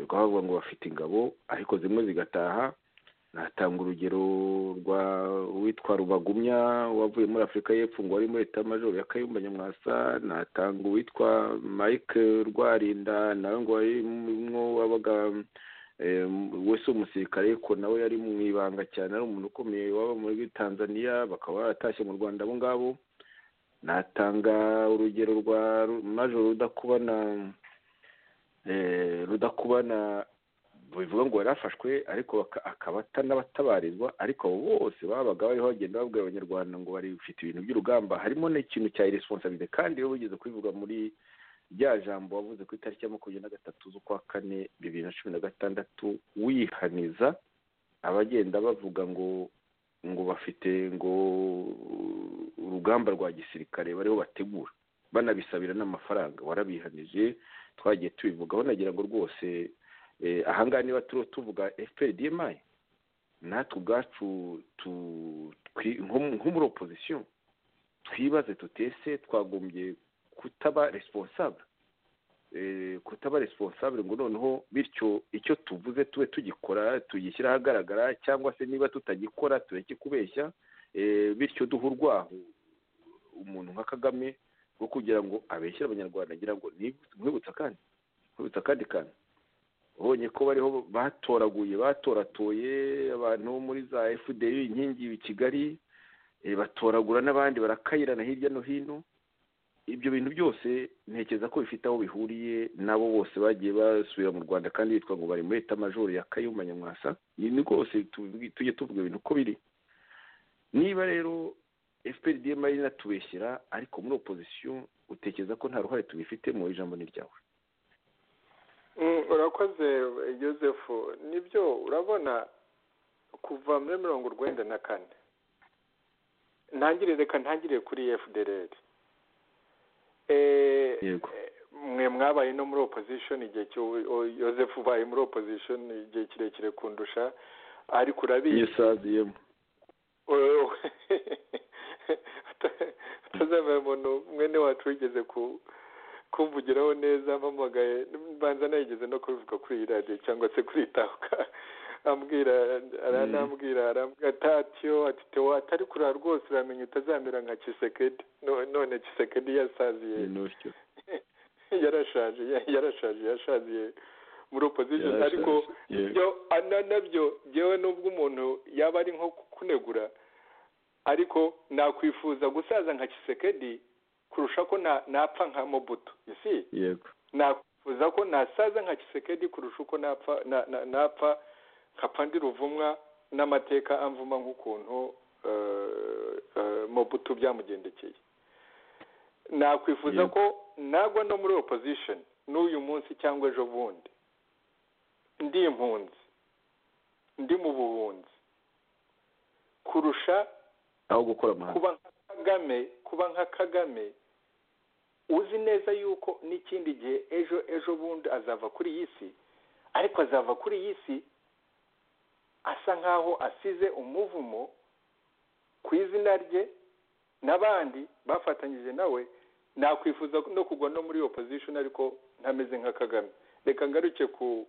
rwavuga ngo bafite ingabo ariko zimwe zigataha natanga urugero rwa uwitwa rubagumya wavuye muri afurika y'epfo ngo wari muri leta majoro ya kayumba nyamwasa natanga uwitwa mike rwarinda nawe ngo warimwo wabaga wese umusirikare ariko nawe yari mu ibanga cyane ari umuntu ukomeye waba muri tanzania bakaba baratashye mu rwanda abo ngabo natanga urugero rwa majoro rudakubana rudakubana bivuga ngo yarafashwe ariko akaba atanabatabarizwa ariko abo bose babaga bariho bagenda babwira abanyarwanda ngo bafite ibintu by'urugamba harimo n'ikintu cya iresponsabide kandi iyo wigeze kubivuga muri rya jambo wavuze ku itariki ya makumyabiri na gatatu z'ukwa kane bibiri na cumi na gatandatu wihaniza abagenda bavuga ngo ngo bafite ngo urugamba rwa gisirikare bariho bategura banabisabira n'amafaranga warabihanije twagiye tubivugaho nagira ngo rwose ahangaha niba turiho tuvuga fpdmi natwe ubwacu nko muri opozisiyo twibaze tutese twagombye kutaba responsable kutaba responsable ngo noneho bityo icyo tuvuze tube tugikora tugishyira ahagaragara cyangwa se niba tutagikora tureke kubeshya bityo duha urwaho umuntu nka kagame wo kugira ngo abeshyire abanyarwanda agira ngo nkwibutsa kandi nkwibutsa akandi kantu ubonye ko bariho batoraguye batoratoye abantu bo muri za fdr inkingi i kigali batoragura n'abandi barakayirana hirya no hino ibyo bintu byose ntekereza ko bifite aho bihuriye n'abo bose bagiye basubira mu rwanda kandi bitwa ngo bari muri etamajoro ya kayumba nyamwasa ni rwose tujye tuvuga ibintu uko biri niba rero fprdm ari natubeshyira ariko muri opozisiyo utekereza ko nta ruhare tubifitemo ijambo ni ryawe urakoze joseph nibyo urabona kuva muri mirongo urwenda na kane ntangire reka ntangire kuri fdr mwe mwabaye no muri opposition igihe joseph ubaye muri opposition igihe kirekire kundusha ariko urabiyisaziyemo atazamera umuntu mwene wacu wigeze kumvugiraho neza mpamagaye mbanza nayigeze no kubivuga kuri iyi radiyo cyangwa se kuri itahuka ambwira aranambwira arambwira atatyo ati tewo atari kurara rwose uramenye utazamera nka kisekedi No- none kisekedi yasaziye n'utyo yarashaje ya- yarashaje yashaziye muri opposition Yarashaje, ariko yego. ibyo ana nabyo byewe nubwo umuntu yaba ari nko kunegura ariko nakwifuza gusaza nka kisekedi kurusha ko na- napfa nka mobutu isi yego nakwifuza ko nasaza nka kisekedi kurusha uko napfa na- na- napfa nkapfa ndi ruvumwa n'amateka amvuma nk'ukuntu eh, eh, mobutu byamugendekeye nakwifuza Yego. ko nagwa no muri opposition n'uyu munsi cyangwa ejo bundi ndi impunzi ndi mu buhunzi kurusha aho gukora amahanga kuba nka kagame kuba nka kagame uzi neza yuko n'ikindi gihe ejo ejo bundi azava kuri iyi si ariko azava kuri iyi si asa nkaho asize umuvumo ku izina rye n'abandi bafatanyije nawe nakwifuza no kugwa no muri opposition ariko ntameze nka kagame reka ngaruke ku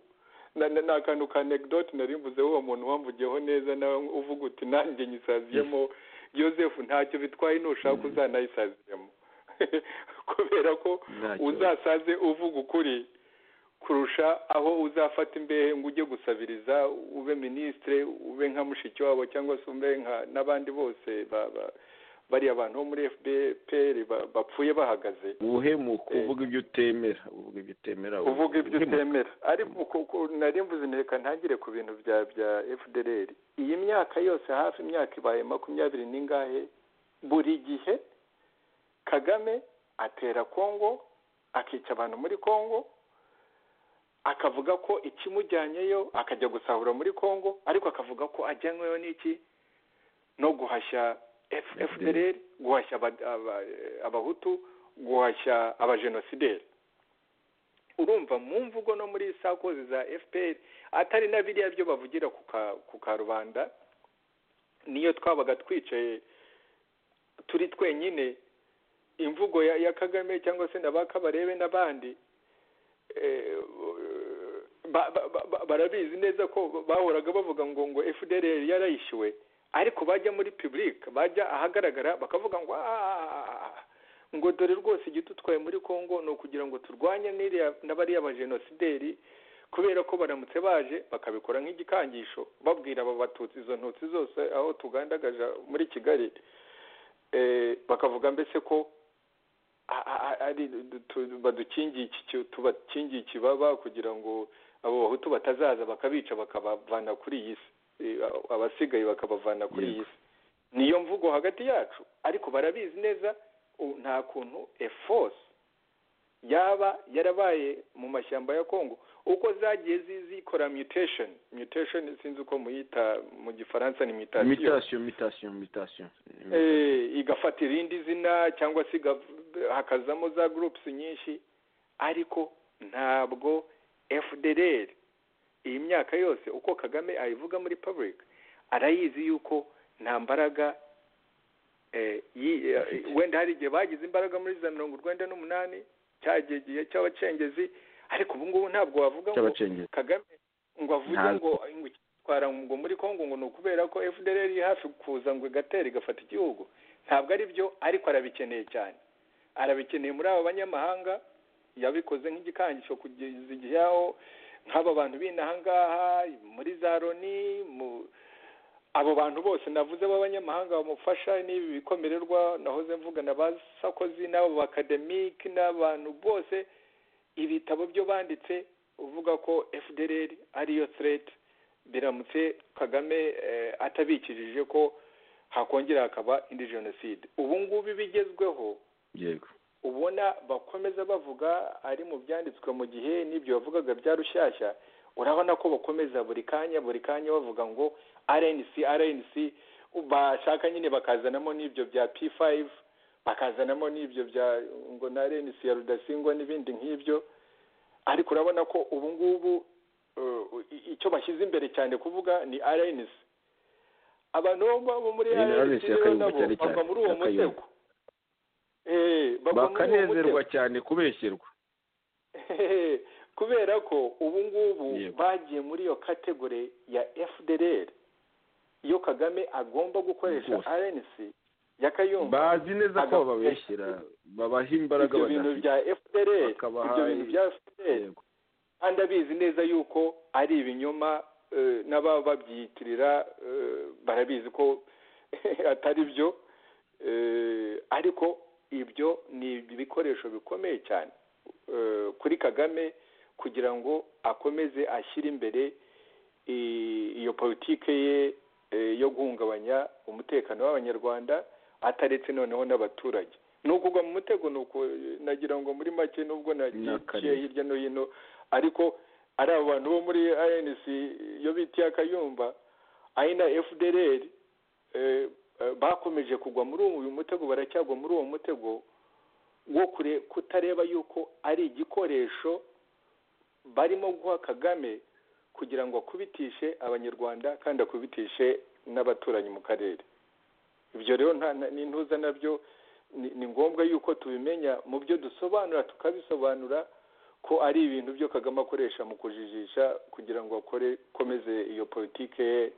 na- na- ni akantu ka anecdote nari mvuzeho uwo muntu wamvugiyeho neza nawe uvuga uti nanjye nyisaziyemo joseph ntacyo bitwaye nushaka uzanayisaziyemo kubera ko Ntacyo. uzasaze uvuga ukuri kurusha aho uzafata imbehe ngo ujye gusabiriza ube minisitire ube nka mushiki wabo cyangwa se ube nka n'abandi bose ba- ba- bariya bantu bo muri fpr ba- bapfuye bahagaze ubuhemuka Eh. uvuga ibyo utemera uvuga ibyo utemera uvuga ibyo uhemuka. utemera ariko ku- ku- nari mvuze nti reka ntangire ku bintu bya bya fdr iyi myaka yose hafi imyaka ibaye makumyabiri n'ingahe buri gihe kagame atera kongo akica abantu muri kongo akavuga ko ikimujyanyeyo akajya gusahura muri kongo ariko akavuga ko ajyanyweyo n'iki no guhashya F- fdr guhashya aba- aba- abahutu guhashya abajenosideri urumva mu mvugo no muri sakozi za fpr atari na biriya byo bavugira ku ka- ku karubanda niyo twabaga twicaye turi twenyine imvugo ya, ya kagame cyangwa se nabakabarebe n'abandi eh, ba- ba- ba- ba- barabizi neza ko bahoraga bavuga ngo ngo fdr yarayishyuwe ariko bajya muri public bajya ahagaragara bakavuga ngo "Ah, ngo dore rwose igitutwaye muri congo ni ukugira ngo turwanye n'iriya- n'abariya bajenosideri kubera ko baramutse baje bakabikora nk'igikangisho babwira aba batutsi izo ntutsi zose aho tugandagaja muri kigali eh, bakavuga mbese ko a- a- a- ari tu- badukingiye iki ki- tubakingiye ikibaba kugira ngo abo bahutu batazaza bakabica bakabavana kuri iyi si Eh, a- abasigaye bakabavana kuri iyi si niyo mvugo hagati yacu ariko barabizi neza u- nta kuntu eforce yaba yarabaye mu mashyamba ya congo uko zagiye zi- zikora mutation mutation sinzi uko muyita mu gifaransa ni mutation imitasiyo imitasiyo imitasiyo eh, igafata irindi zina cyangwa se igav- hakazamo za groups nyinshi ariko ntabwo fdr iyi myaka yose uko kagame ayivuga muri public arayizi yuko nta mbaraga eh, yi- eh, wenda hari igihe bagize imbaraga muri za mirongo urwenda n'umunani cya gihe gihe cy'abacengezi ariko ubu ngubu ntabwo wavuga ngo cy'abacengezi kagame ngo avuge Ntabwo. ngo ngo ikitwara ngo muri congo ngo ni ukubera ko fdr iri hafi kuza ngo igatera igafata igihugu ntabwo ari byo ariko arabikeneye cyane arabikeneye muri aba banyamahanga yabikoze nk'igikangisho kugeza igihe aho nk'aba bantu b'inahangaha muri za loni mu abo bantu bose navuze b'abanyamahanga bamufasha n'ibi bikomererwa nahoze mvugana ba sakozi n'abo bakademike n'abantu bose ibitabo byo banditse uvuga ko fdr ariyo threat biramutse kagame eh, atabikijije ko hakongera hakaba indi jenoside ubu ngubu bigezweho yego ubona bakomeza bavuga ari mu byanditswe mu gihe n'ibyo bavugaga bya rushyashya urabona ko bakomeza buri kanya buri kanya bavuga ngo rnc rnc bashaka nyine bakazanamo n'ibyo bya p5 bakazanamo n'ibyo bya ngo na rnc ya rudasingwa n'ibindi nk'ibyo ariko urabona ko ubu ngubu eh, i- icyo bashyize imbere cyane kuvuga ni rnc abantu bo- bo muri Ni RNC rnc yakayumva rero cyane nabo cyane, bava muri uwo yakayumva. mutego Eh, bava muri uwo mutego. bakanezerwa cyane kubeshyenwa Hehe, kubera ko ubu ngubu Yego. bagiye muri iyo kategori ya fdr iyo kagame agomba gukoresha Rwose. rnc yakayumva bazi neza ko Agapfu. bababeshyira babaha imbaraga ibyo bintu badafite bya fdr Bakabaha ibyo bintu bya fdr Yego. kandi abizi neza yuko ari ibinyoma eh, n'ababa babyiyitirira eh, barabizi ko atari byo eh, ariko ibyo ni ibikoresho bikomeye cyane eh, kuri kagame kugira ngo akomeze ashyire imbere i- iyo politike ye eh, yo guhungabanya umutekano w'abanyarwanda ataretse noneho n'abaturage ni ukugwa mu mutego ni uku nagira ngo muri make nubwo nagiye N'akarere. hirya no hino ariko ari abo bantu bo muri anc yo bita akayumba ari na fdr eh, eh, bakomeje kugwa muri uyu mutego baracyagwa muri uwo mutego wo kure kutareba yuko ari igikoresho barimo guha kagame kugira ngo akubitishe abanyarwanda kandi akubitishe n'abaturanyi mu karere ibyo rero nta nta- n'intuza nabyo ni- ni ngombwa yuko tubimenya mu byo dusobanura tukabisobanura ko ari ibintu byo kagame akoresha mu kujijisha kugira ngo akore komeze iyo politike ye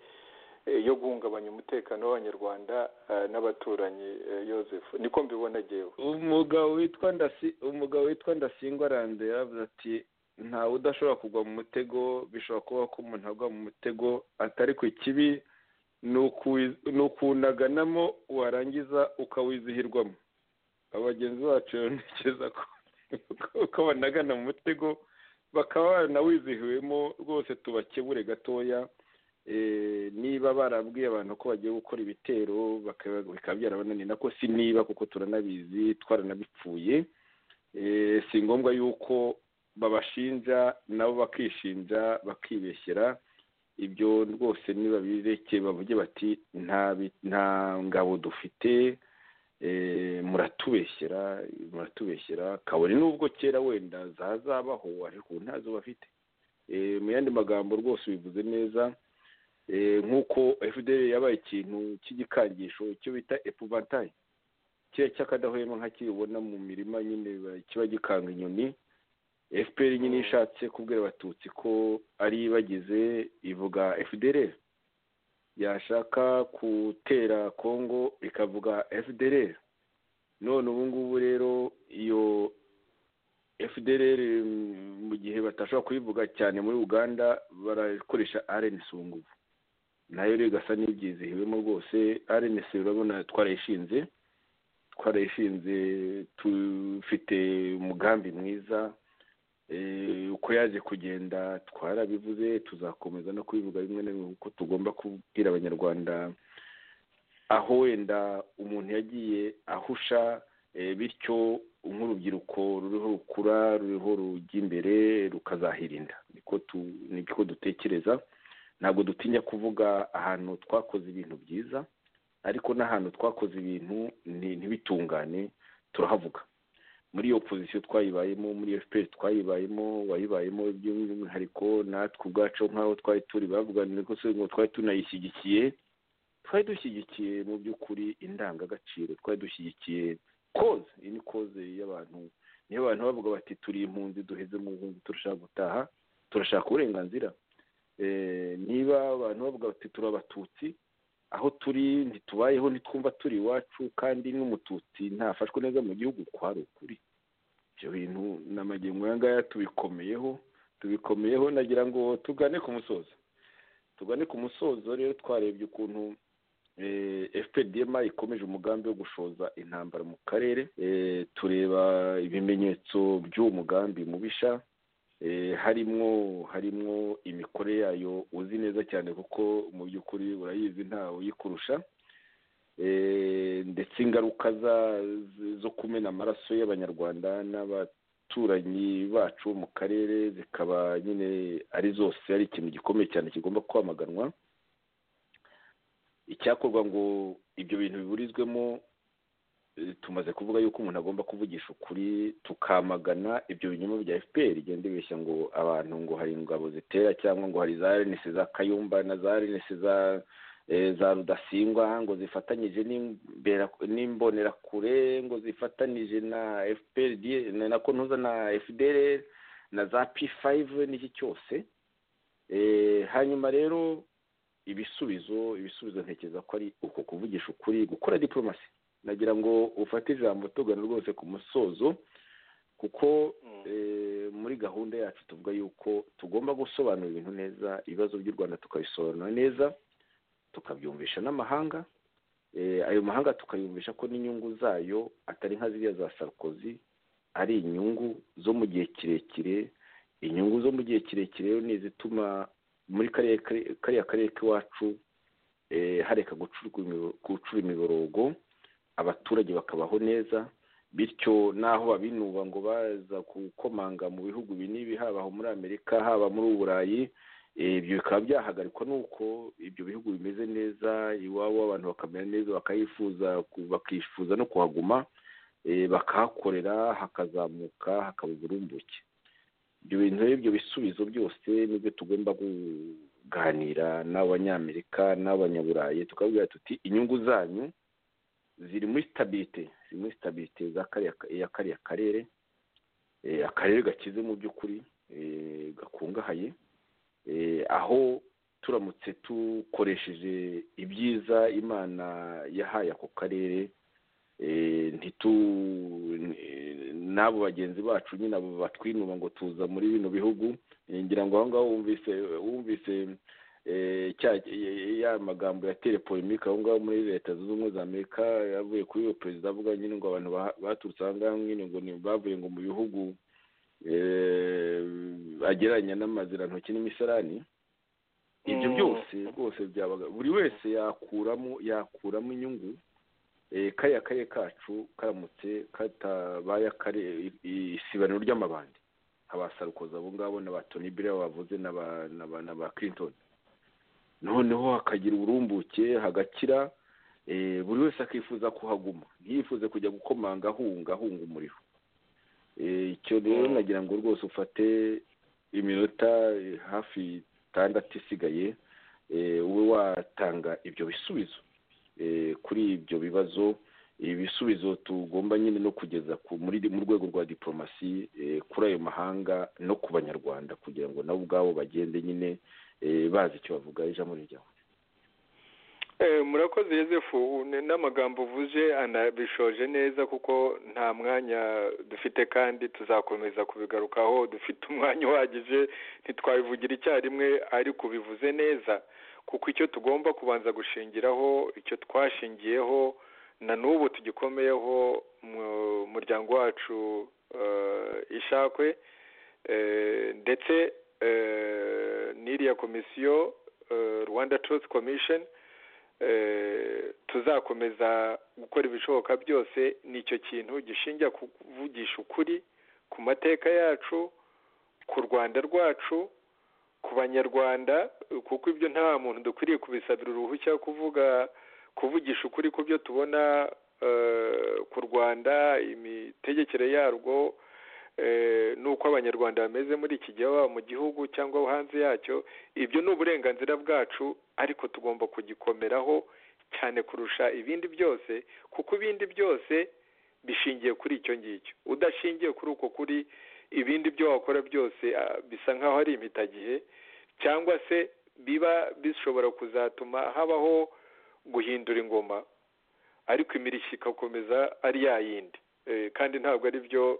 eh, yo guhungabanya umutekano w'abanyarwanda eh, n'abaturanyi eh, Yozefu niko mbibona jyewe umugabo witwa ndasi umugabo witwa ndasingwa rande yaravuze ati ntawe udashobora kugwa mu mutego bishobora kuba ko umuntu agwa mu mutego atari ku kibi ni ukuwi- ni ukuwunaganamo warangiza ukawizihirwamo aba bagenzi bacu rero ntekereza ko ko banagana mu mutego bakaba baranawizihiwemo rwose tubakebure gatoya Eh, niba barabwiye abantu ko bagiye gukora ibitero bakaba- bikaba byarabananiye nako si niba kuko turanabizi twaranabipfuye Eh, si ngombwa yuko babashinja nabo bakishinja bakibeshyera ibyo rwose nibabireke bavuge bati nta bi- nta ngabo dufite eh, muratubeshyera muratubeshyera kabone n'ubwo kera wenda zazabaho ariko ubu ntazo bafite Eh, mu yandi magambo rwose ubivuze neza Eh, nk'uko fdr yabaye ikintu cy'igikangisho icyo bita epuvantayi kiriya cy'akadahwema nka kibona mu mirima nyine ba- kiba gikanga inyoni fpr nyine ishatse kubwira abatutsi ko ari bagize ivuga fdr yashaka gutera kongo ikavuga fdr none ubu ngubu rero iyo fdr mm, mu gihe batashobora kuyivuga cyane muri uganda barakoresha rnc ubu ngubu nayo rero igasa n'ibyizihiwemo rwose rnc urabona twarayishinze twarayishinze tufite umugambi mwiza Eh, uko yaje kugenda twarabivuze tuzakomeza no kubivuga bimwe na bimwe kuko tugomba kubwira abanyarwanda aho wenda umuntu yagiye ahusha eh, bityo nk'urubyiruko ruriho rukura ruriho rujya imbere rukazahirinda niko tu- niko dutekereza ntabwo dutinya kuvuga ahantu twakoze ibintu byiza ariko n'ahantu twakoze ibintu nti- ntibitungane turahavuga muri iyo pozisiyo twayibayemo muri iyo fpr twayibayemo wayibayemo by'umwihariko natwe ubwacu nk'aho twari turi bavuga ngo ngo twari tunayishyigikiye twari dushyigikiye mu by'ukuri indangagaciro twari dushyigikiye koze iyi ni koze y'abantu niyo abantu bavuga bati turi impunzi duheze mu buhunzi turashaka gutaha turashaka uburenganzira Eh, niba abantu bavuga bati turi abatutsi aho turi ntitubayeho ntitwumva turi iwacu kandi n'umututsi ntafashwe neza mu gihugu kwari ukuri ibyo bintu ni amagingo aya ngaya tubikomeyeho tubikomeyeho nagira ngo tugane ku musozo tugane ku musozo rero twarebye ukuntu fpdma ikomeje umugambi wo gushoza intambara mu karere Eh, tureba ibimenyetso by'uwo mugambi mubisha Eh, harimwo harimwo imikorere yayo uzi neza cyane kuko mu by'ukuri urayizi ntawe uyikurusha Eh, ndetse ingaruka za- z- zo kumena amaraso y'abanyarwanda n'abaturanyi bacu mu karere zikaba nyine ari zose ari ikintu gikomeye cyane kigomba kwamaganwa icyakorwa ngo ibyo bintu biburizwemo eh, tumaze kuvuga yuko umuntu agomba kuvugisha ukuri tukamagana ibyo binyoma bya fpr igenda ibeshya ngo abantu ngo hari ingabo zitera cyangwa ngo hari za rns za kayumba na za rns za eh, za rudasingwa ngo zifatanyije n'imbera- n'imbonerakure ngo zifatanyije na fpr na kontuza na fdr na za p5 n'iki cyose hanyuma rero ibisubizo ibisubizo ntekereza ko ari uko kuvugisha ukuri gukora diporomasi nagira ngo ufate ijambo tugana rwose ku musozo kuko muri gahunda yacu tuvuga yuko tugomba gusobanura ibintu neza ibibazo by'u rwanda tukabisobanura neza tukabyumvisha n'amahanga ayo mahanga tukayumvisha ko n'inyungu zayo atari nka ziriya za sarukozi ari inyungu zo mu gihe kirekire inyungu zo mu gihe kirekire ni izituma muri kariya karere k'iwacu hareka gucura imiborogo abaturage bakabaho neza bityo n'aho babinuba ngo baza gukomanga mu bihugu binibi haba muri amerika haba muri uburayi ibyo bikaba byahagarikwa n'uko ibyo bihugu bimeze neza iwabo abantu bakamera neza bakayifuza bakifuza no kuhaguma bakahakorera hakazamuka hakaba uburumbuke ibyo bintu ibyo bisubizo byose nibyo tugomba kuganira n'abanyamerika n'abanyaburayi tukabwira tuti inyungu zanyu ziri muri sitabirite ziri muri sitabirite ya kariya karere akarere gakize mu by'ukuri gakungahaye aho turamutse dukoresheje ibyiza imana yahaye ako karere n'abo bagenzi bacu nyine abo batwinuma ngo tuza muri bino bihugu ngira ngo aho ngaho wumvise wumvise ya magambo ya telepolemike aho ngaho muri leta zunze ubumwe za amerika yavuye kuri iyo perezida avuga nyine ngo abantu baturutse aha ngaha nyine ngo bavuye ngo mu bihugu agereranya n'amazirantoki n'imisarani ibyo byose rwose byabaga buri wese yakuramo yakuramo inyungu kariya karere kacu karamutse katabaye isibaniro ry'amabandi abasarukoza abo ngabo na ba toni biriya bavuze na ba kirintoni noneho hakagira uburumbuke hagakira buri wese akifuza kuhaguma ntiyifuze kujya gukomanga ahunga ahunga umuriro icyo rero nagira ngo rwose ufate iminota hafi itandatu isigaye ube watanga ibyo bisubizo kuri ibyo bibazo ibisubizo tugomba nyine no kugeza mu rwego rwa diporomasi kuri ayo mahanga no ku banyarwanda kugira ngo nabo ubwabo bagende nyine bazi icyo bavuga ijambo rijyaho murakoze yosefu n'amagambo uvuze anabishoje neza kuko nta mwanya dufite kandi tuzakomeza kubigarukaho dufite umwanya uhagije ntitwabivugira icyarimwe ariko ubivuze neza kuko icyo tugomba kubanza gushingiraho icyo twashingiyeho na n'ubu tugikomeyeho mu muryango wacu ishakwe ndetse n'iriya komisiyo rwanda Truth Commission tuzakomeza gukora ibishoboka byose nicyo kintu gishingira kuvugisha ukuri ku mateka yacu ku rwanda rwacu ku banyarwanda kuko ibyo nta muntu dukwiriye kubisabira uruhushya kuvuga kuvugisha ukuri ku byo tubona ku rwanda imitegekere yarwo n'uko abanyarwanda bameze muri iki gihe baba mu gihugu cyangwa hanze yacyo ibyo ni uburenganzira bwacu ariko tugomba kugikomeraho cyane kurusha ibindi byose kuko ibindi byose bishingiye kuri icyo ngicyo udashingiye kuri uko kuri ibindi byo wakora byose bisa nk'aho ari impitagihe cyangwa se biba bishobora kuzatuma habaho guhindura ingoma ariko imirishyo igakomeza ari ya yindi kandi ntabwo ari byo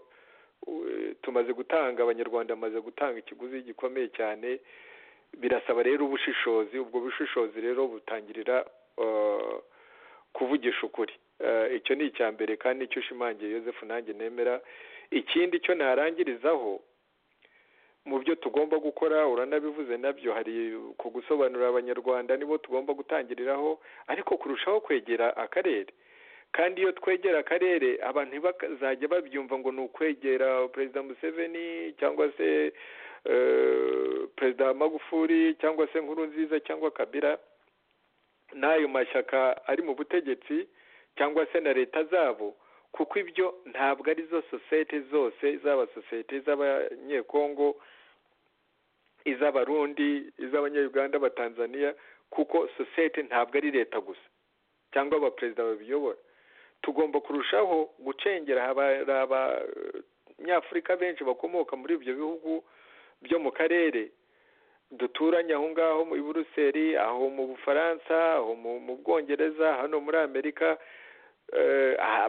tumaze gutanga abanyarwanda bamaze gutanga ikiguzi gikomeye cyane birasaba rero ubushishozi ubwo bushishozi rero butangirira kuvugisha ukuri icyo ni icya mbere kandi nicyo ushimangiye yosefu nanjye nemera ikindi cyo narangirizaho mu byo tugomba gukora uranabivuze nabyo hari ku gusobanurira abanyarwanda nibo tugomba gutangiriraho ariko kurushaho kwegera akarere kandi iyo twegera akarere abantu ntibazajya babyumva ngo ni ukwegera perezida museveni cyangwa se perezida magufuri cyangwa se nkuru nziza cyangwa kabira n'ayo mashyaka ari mu butegetsi cyangwa se na leta zabo kuko ibyo ntabwo ari zo sosiyete zose zaba sosiyete z'abanyekongo iz'abarundi iz'abanyayuganda abatanzaniya kuko sosiyete ntabwo ari leta gusa cyangwa abaperezida babiyobora tugomba kurushaho gucengera hari abanyafurika benshi bakomoka muri ibyo bihugu byo mu karere duturanye aho ngaho i buruseli aho mu bufaransa aho mu bwongereza hano muri amerika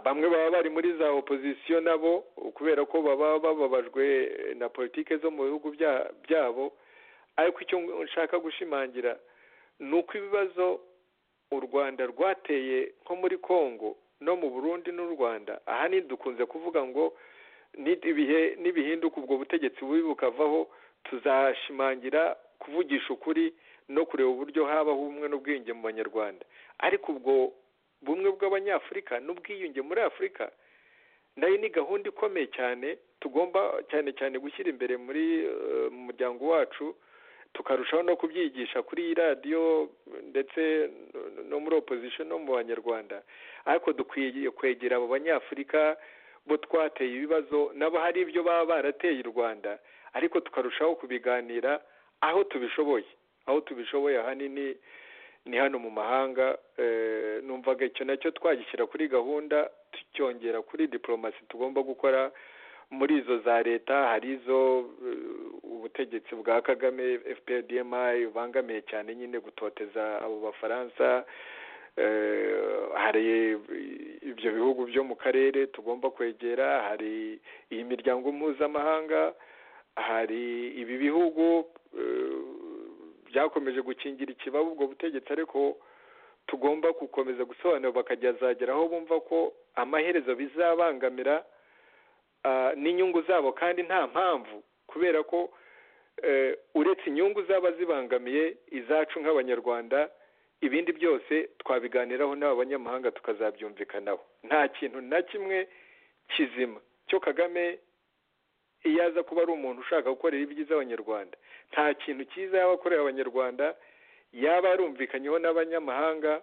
bamwe baba bari muri za opozisiyo nabo kubera ko baba bababajwe na politiki zo mu bihugu byabo ariko icyo nshaka gushimangira ni uko ibibazo u rwanda rwateye nko muri congo no mu burundi n'u rwanda aha ni dukunze kuvuga ngo n'ibihe n'ibihinduka ubwo butegetsi bubi bukavaho tuzashimangira kuvugisha ukuri no kureba uburyo habaho ubumwe n'ubwiyunge mu banyarwanda ariko ubwo bumwe bw'abanyafurika n'ubwiyunge muri afurika nayo ni gahunda ikomeye cyane tugomba cyane cyane gushyira imbere muri mu muryango wacu tukarushaho no kubyigisha kuri iyi radiyo ndetse no muri opozisiyo no mu banyarwanda ariko dukwiye kwegera abo banyafurika bo twateye ibibazo nabo hari ibyo baba barateye u rwanda ariko tukarushaho kubiganira aho tubishoboye aho tubishoboye ahanini ni hano mu mahanga numvaga icyo nacyo twagishyira kuri gahunda tucyongera kuri diporomasi tugomba gukora muri izo za leta hari izo ubutegetsi bwa kagame fprdmi bubangamiye cyane nyine gutoteza abo bafaransa hari ibyo bihugu byo mu karere tugomba kwegera hari iyi miryango mpuzamahanga hari ibi bihugu byakomeje gukingira ikibazo ubwo butegetsi ariko tugomba gukomeza gusobanura bakajya aho bumva ko amaherezo bizabangamira n'inyungu zabo kandi nta mpamvu kubera ko uretse inyungu zaba zibangamiye izacu nk'abanyarwanda ibindi byose twabiganiraho n'abanyamahanga tukazabyumvikanaho nta kintu na kimwe kizima cyo kagame iyo aza kuba ari umuntu ushaka gukorera ibyiza abanyarwanda nta kintu cyiza yaba akorera abanyarwanda yaba yarumvikanyeho n'abanyamahanga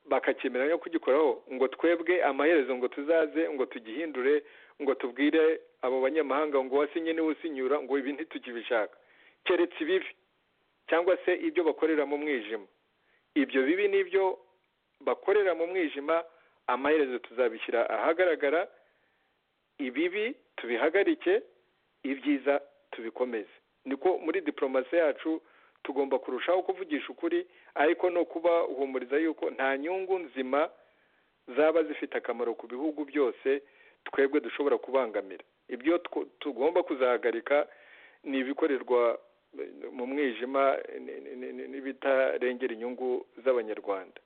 bakakemera no kugikoraho ngo twebwe amaherezo ngo tuzaze ngo tugihindure ngo tubwire abo banyamahanga ngo wasinye niwe usinyura ngo ibi ntitukibishaka keretse ibibi cyangwa se ibyo bakorera mu mwijima ibyo bibi nibyo bakorera mu mwijima amaherezo tuzabishyira ahagaragara ibibi tubihagarike ibyiza tubikomeze niko muri diporomasi yacu tugomba kurushaho kuvugisha ukuri ariko no kubahumuriza yuko nta nyungu nzima zaba zifite akamaro ku bihugu byose twebwe dushobora kubangamira ibyo tugomba kuzahagarika ni ibikorerwa mu mwijima n'ibitarengera inyungu z'abanyarwanda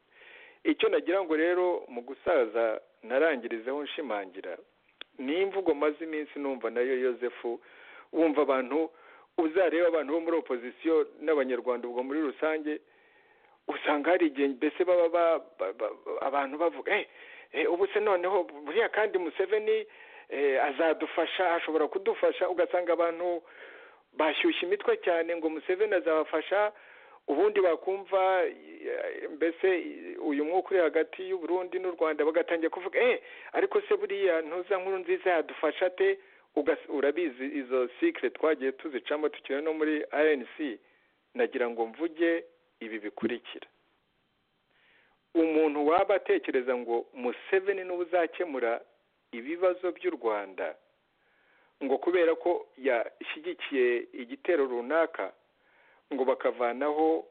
icyo nagira ngo rero mu gusaza narangirizeho nshimangira ni imvugo maze iminsi numva nayo yosefu wumva abantu uzareba abantu bo muri opozisiyo n'abanyarwanda ubwo muri rusange usanga hari igihe mbese baba abantu bavuga ubu se noneho buriya kandi museveni azadufasha ashobora kudufasha ugasanga abantu bashyushye imitwe cyane ngo museveni azabafasha ubundi bakumva mbese uyu mwuka uri hagati y'uburundi n'u rwanda bagatangira kuvuga eee ariko se buriya ntuza nkuru nziza yadufasha te urabizi izo sikire twagiye tuzicamo tukiri no muri rnc nagira ngo mvuge ibi bikurikira umuntu waba atekereza ngo museveni niwe uzakemura ibibazo by'u rwanda ngo kubera ko yashyigikiye igitero runaka ngo bakavanaho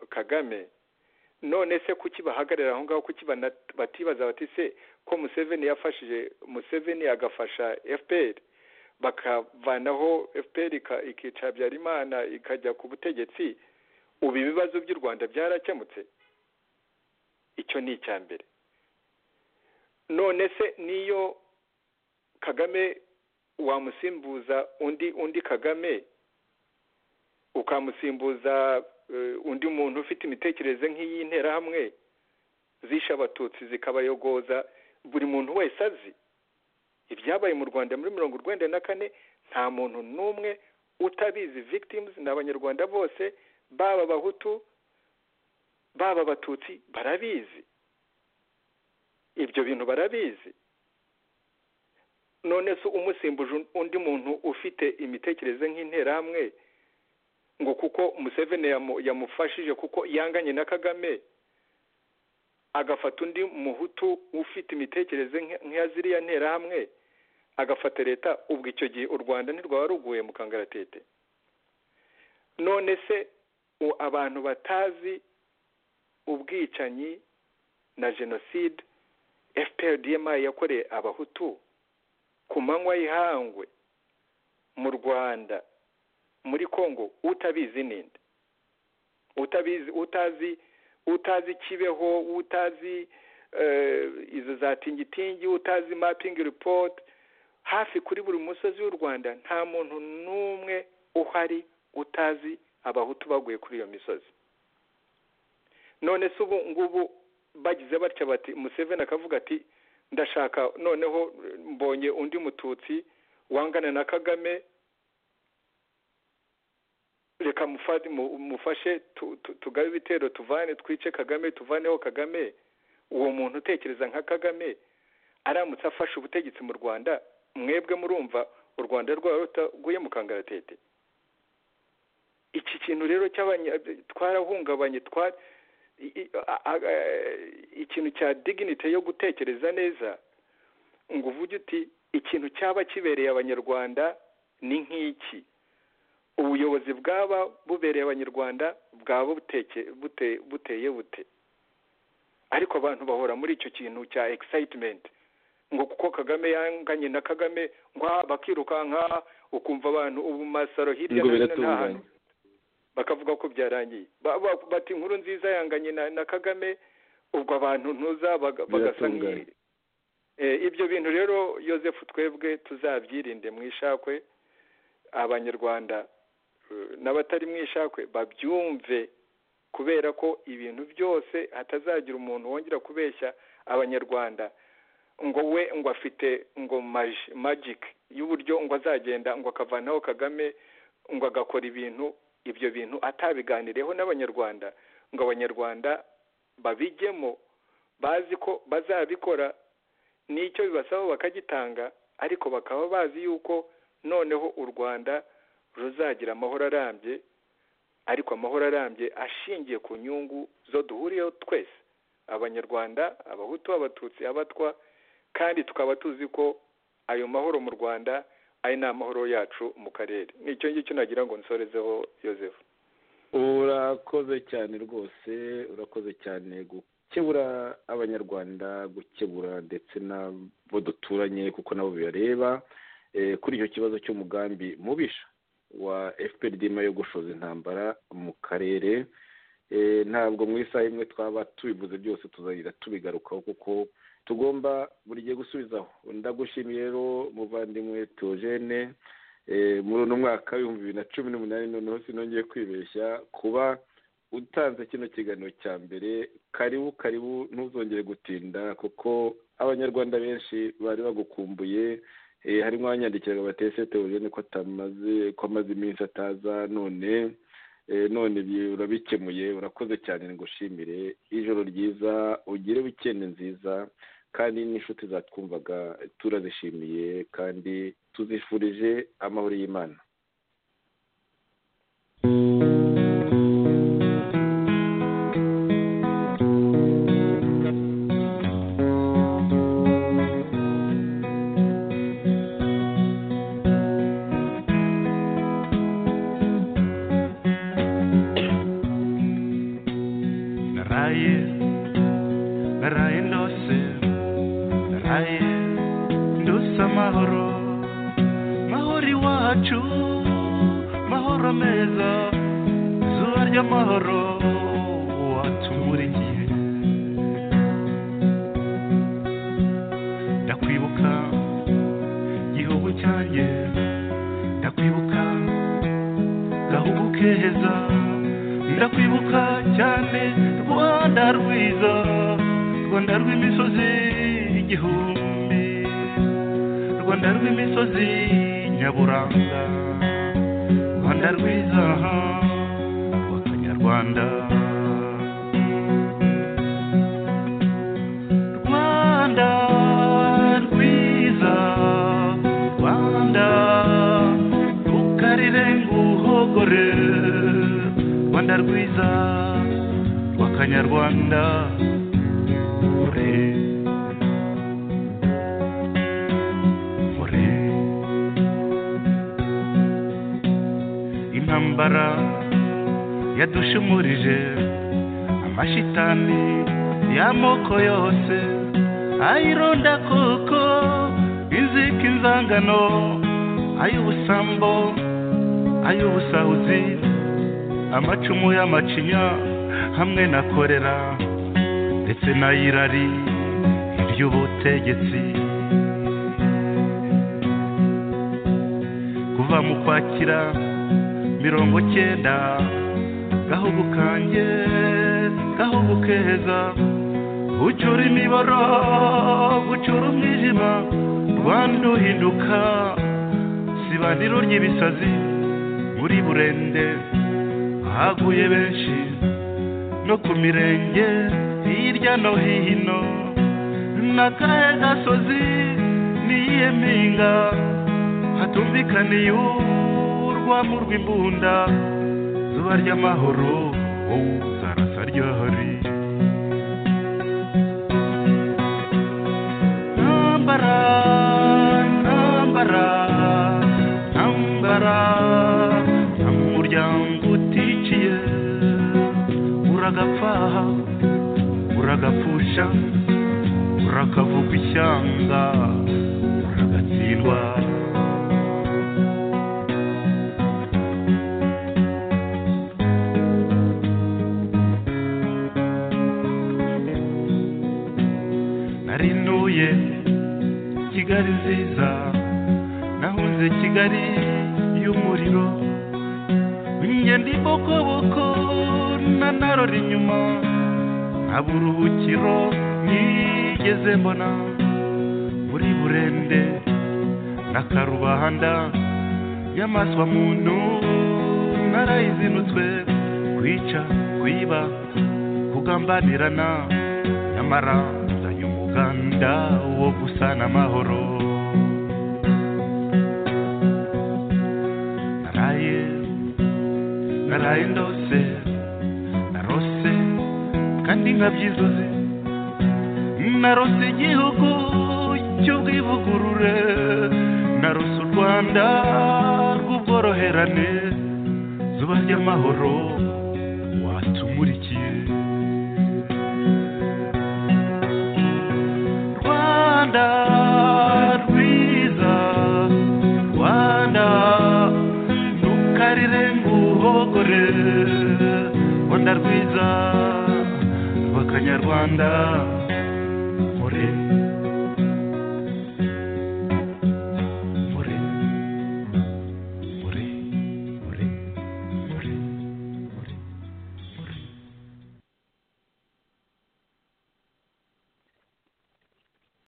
kagame none se kuki bahagarara aho ngaho kuki batibaza bati se ko museveni yafashije museveni agafasha fpr bakavanaho fpr ikica habyarimana ikajya ku butegetsi ubu ibibazo by'u rwanda byarakemutse icyo ni icya mbere none se niyo kagame wamusimbuza undi undi kagame ukamusimbuza undi muntu ufite imitekerereze nk'iy'interahamwe zishe abatutsi zikabayogoza buri muntu wese azi ibyabaye mu rwanda muri mirongo urwenda na kane nta muntu n'umwe utabizi victims ni abanyarwanda bose baba abahutu baba abatutsi barabizi ibyo bintu barabizi none se umusimbuje undi muntu ufite imitekerereze nk'interahamwe ngo kuko museveni yamufashije kuko yanganye na kagame agafata undi muhutu ufite imitekerereze nk'iya ziriya nterahamwe agafata leta ubwo icyo gihe u rwanda ntirwaba ruguye mu kangaratete none se u- abantu batazi ubwicanyi na jenoside fpr dma yakoreye abahutu ku manywa y'ihangwe mu rwanda muri congo utabizi ninde utabizi utazi utazi kibeho utazi eh, izo za tingitingi utazi mapping report hafi kuri buri musozi w'u rwanda nta muntu n'umwe uhari utazi abahutu baguye kuri iyo misozi none se ubu ngubu bagize batya bati museveni akavuga ati ndashaka noneho eh, mbonye undi mututsi wangana na kagame reka mufate- mu- mufashe tu- tu- tugabe ibitero tuvane twice kagame tuvaneho kagame uwo muntu utekereza nka kagame aramutse afashe ubutegetsi mu rwanda mwebwe murumva u rwanda rwaba rutaguye mu kangaratete iki kintu rero cy'abanya twarahungabanye twa- i- i- a- a- a- ikintu cya dignity yo gutekereza neza ngo uvuge uti ikintu cyaba kibereye abanyarwanda ni nk'iki ubuyobozi bwaba bubereye abanyarwanda bwaba buteke bute- buteye bute ariko abantu bahora muri icyo kintu cya excitement ngo kuko kagame yanganye na kagame ngo ah, bakirukanka ukumva abantu ubu masaro hirya ngo no hino nta biratunganye hantu bakavuga ko byarangiye Ba- ba- bati inkuru nziza yanganye na, na kagame ubwo abantu ntuza baga- bagasa Biratunganye. nk'iyi Eh, ibyo bintu rero yosefu twebwe tuzabyirinde mu ishakwe abanyarwanda eh, n'abatari mu ishakwe babyumve kubera ko ibintu byose hatazagira umuntu wongera kubeshya abanyarwanda ngo we ngo afite ngo magi- magic y'uburyo ngo azagenda ngo akavanaho kagame ngo agakora ibintu ibyo bintu atabiganireho n'abanyarwanda ngo abanyarwanda babijyemo bazi ko bazabikora n'icyo bibasaba bakagitanga ariko bakaba bazi yuko noneho u rwanda ruzagira amahoro arambye ariko amahoro arambye ashingiye ku nyungu zo duhuriyeho twese abanyarwanda abahutu abatutsi abatwa kandi tukaba tuzi ko ayo mahoro mu rwanda ari n'amahoro yacu mu karere nicyo ngicyo nagira ngo nsorezeho yosefu urakoze cyane rwose urakoze cyane gukebura abanyarwanda gukebura ndetse n'abo duturanye kuko nabo bibareba Eh, kuri icyo kibazo cy'umugambi mubisha wa fpr dima yo gushoza intambara mu karere Eh, ntabwo mu isaha imwe twaba tubivuze byose tuzahira tubigarukaho kuko tugomba buri gihe gusubizaho ndagushimiye rero muvandimwe teogene Eh, muri uno mwaka w'ibihumbi bibiri na cumi n'umunani noneho sinongeye kwibeshya kuba utanze kino kiganiro cya mbere karibu karibu ntuzongere gutinda kuko abanyarwanda benshi bari bagukumbuye eh, harimo abanyandikiraga batese teogene ko atamaze ko amaze iminsi ataza none eh, none bi- urabikemuye urakoze cyane ngushimire ijoro ryiza ugire wikende nziza kandi n'inshuti zatwumvaga turazishimiye kandi tuzifurije amahoro y'imana naraye naraye ndose naraye ndose amahoro mahoro iwacu mahoro meza izuba ry'amahoro watumurikiye ndakwibuka gihugu cyanjye ndakwibuka gahugu keza ndakwibuka cyane rwanda rwiza rwanda rw'imisozi igihumbi rwanda rw'imisozi nyaburanga rwanda rwiza rw'akanyarwanda rwanda rwiza rwanda rukarire nguhogore rwanda rwiza rw'akanyarwanda ure ure intambara yadushumurije amashitani y'amoko yose ayironda koko inzika inzangano ay'ubusambo ay'ubusahuzi amacumu y'amacinya hamwe na korera ndetse n'ayirari iry'ubutegetsi kuva mu kwakira mirongo cyenda gahugu kanjye gahugu keza ucura imiboro gucura umwijima rwanda uhinduka sibaniro ry'ibisazi muri burende haguye benshi no ku mirenge hirya no hino n'akahe gasozi n'iyihe mpinga hatumvikaniye urwamo rw'imbunda zuba ry'amahoro wowe zarasa ryohori ntambara ntambara ntambara nta muryango uticiye uragapfa uragapfusha urakavuga ishyanga uragatsindwa narinuye kigali nziza nahunze kigali y'umuriro ngenda ibokoboko nanarora inyuma nta buruhukiro nigeze mbona muri burende na karubanda y'amaswa muntu narayizinutswe kwica kwiba kugambanirana nyamara nzanye umuganda wo gusana amahoro naraye naraye ndose narose kandi nkabyizuze narose igihugu cy'ubwivugurure narose u rwanda rw'ubworoherane zuba ry'amahoro watumurikiye rwanda rwiza rwanda ntukarire nguhogore rwanda rwiza rw'akanyarwanda ore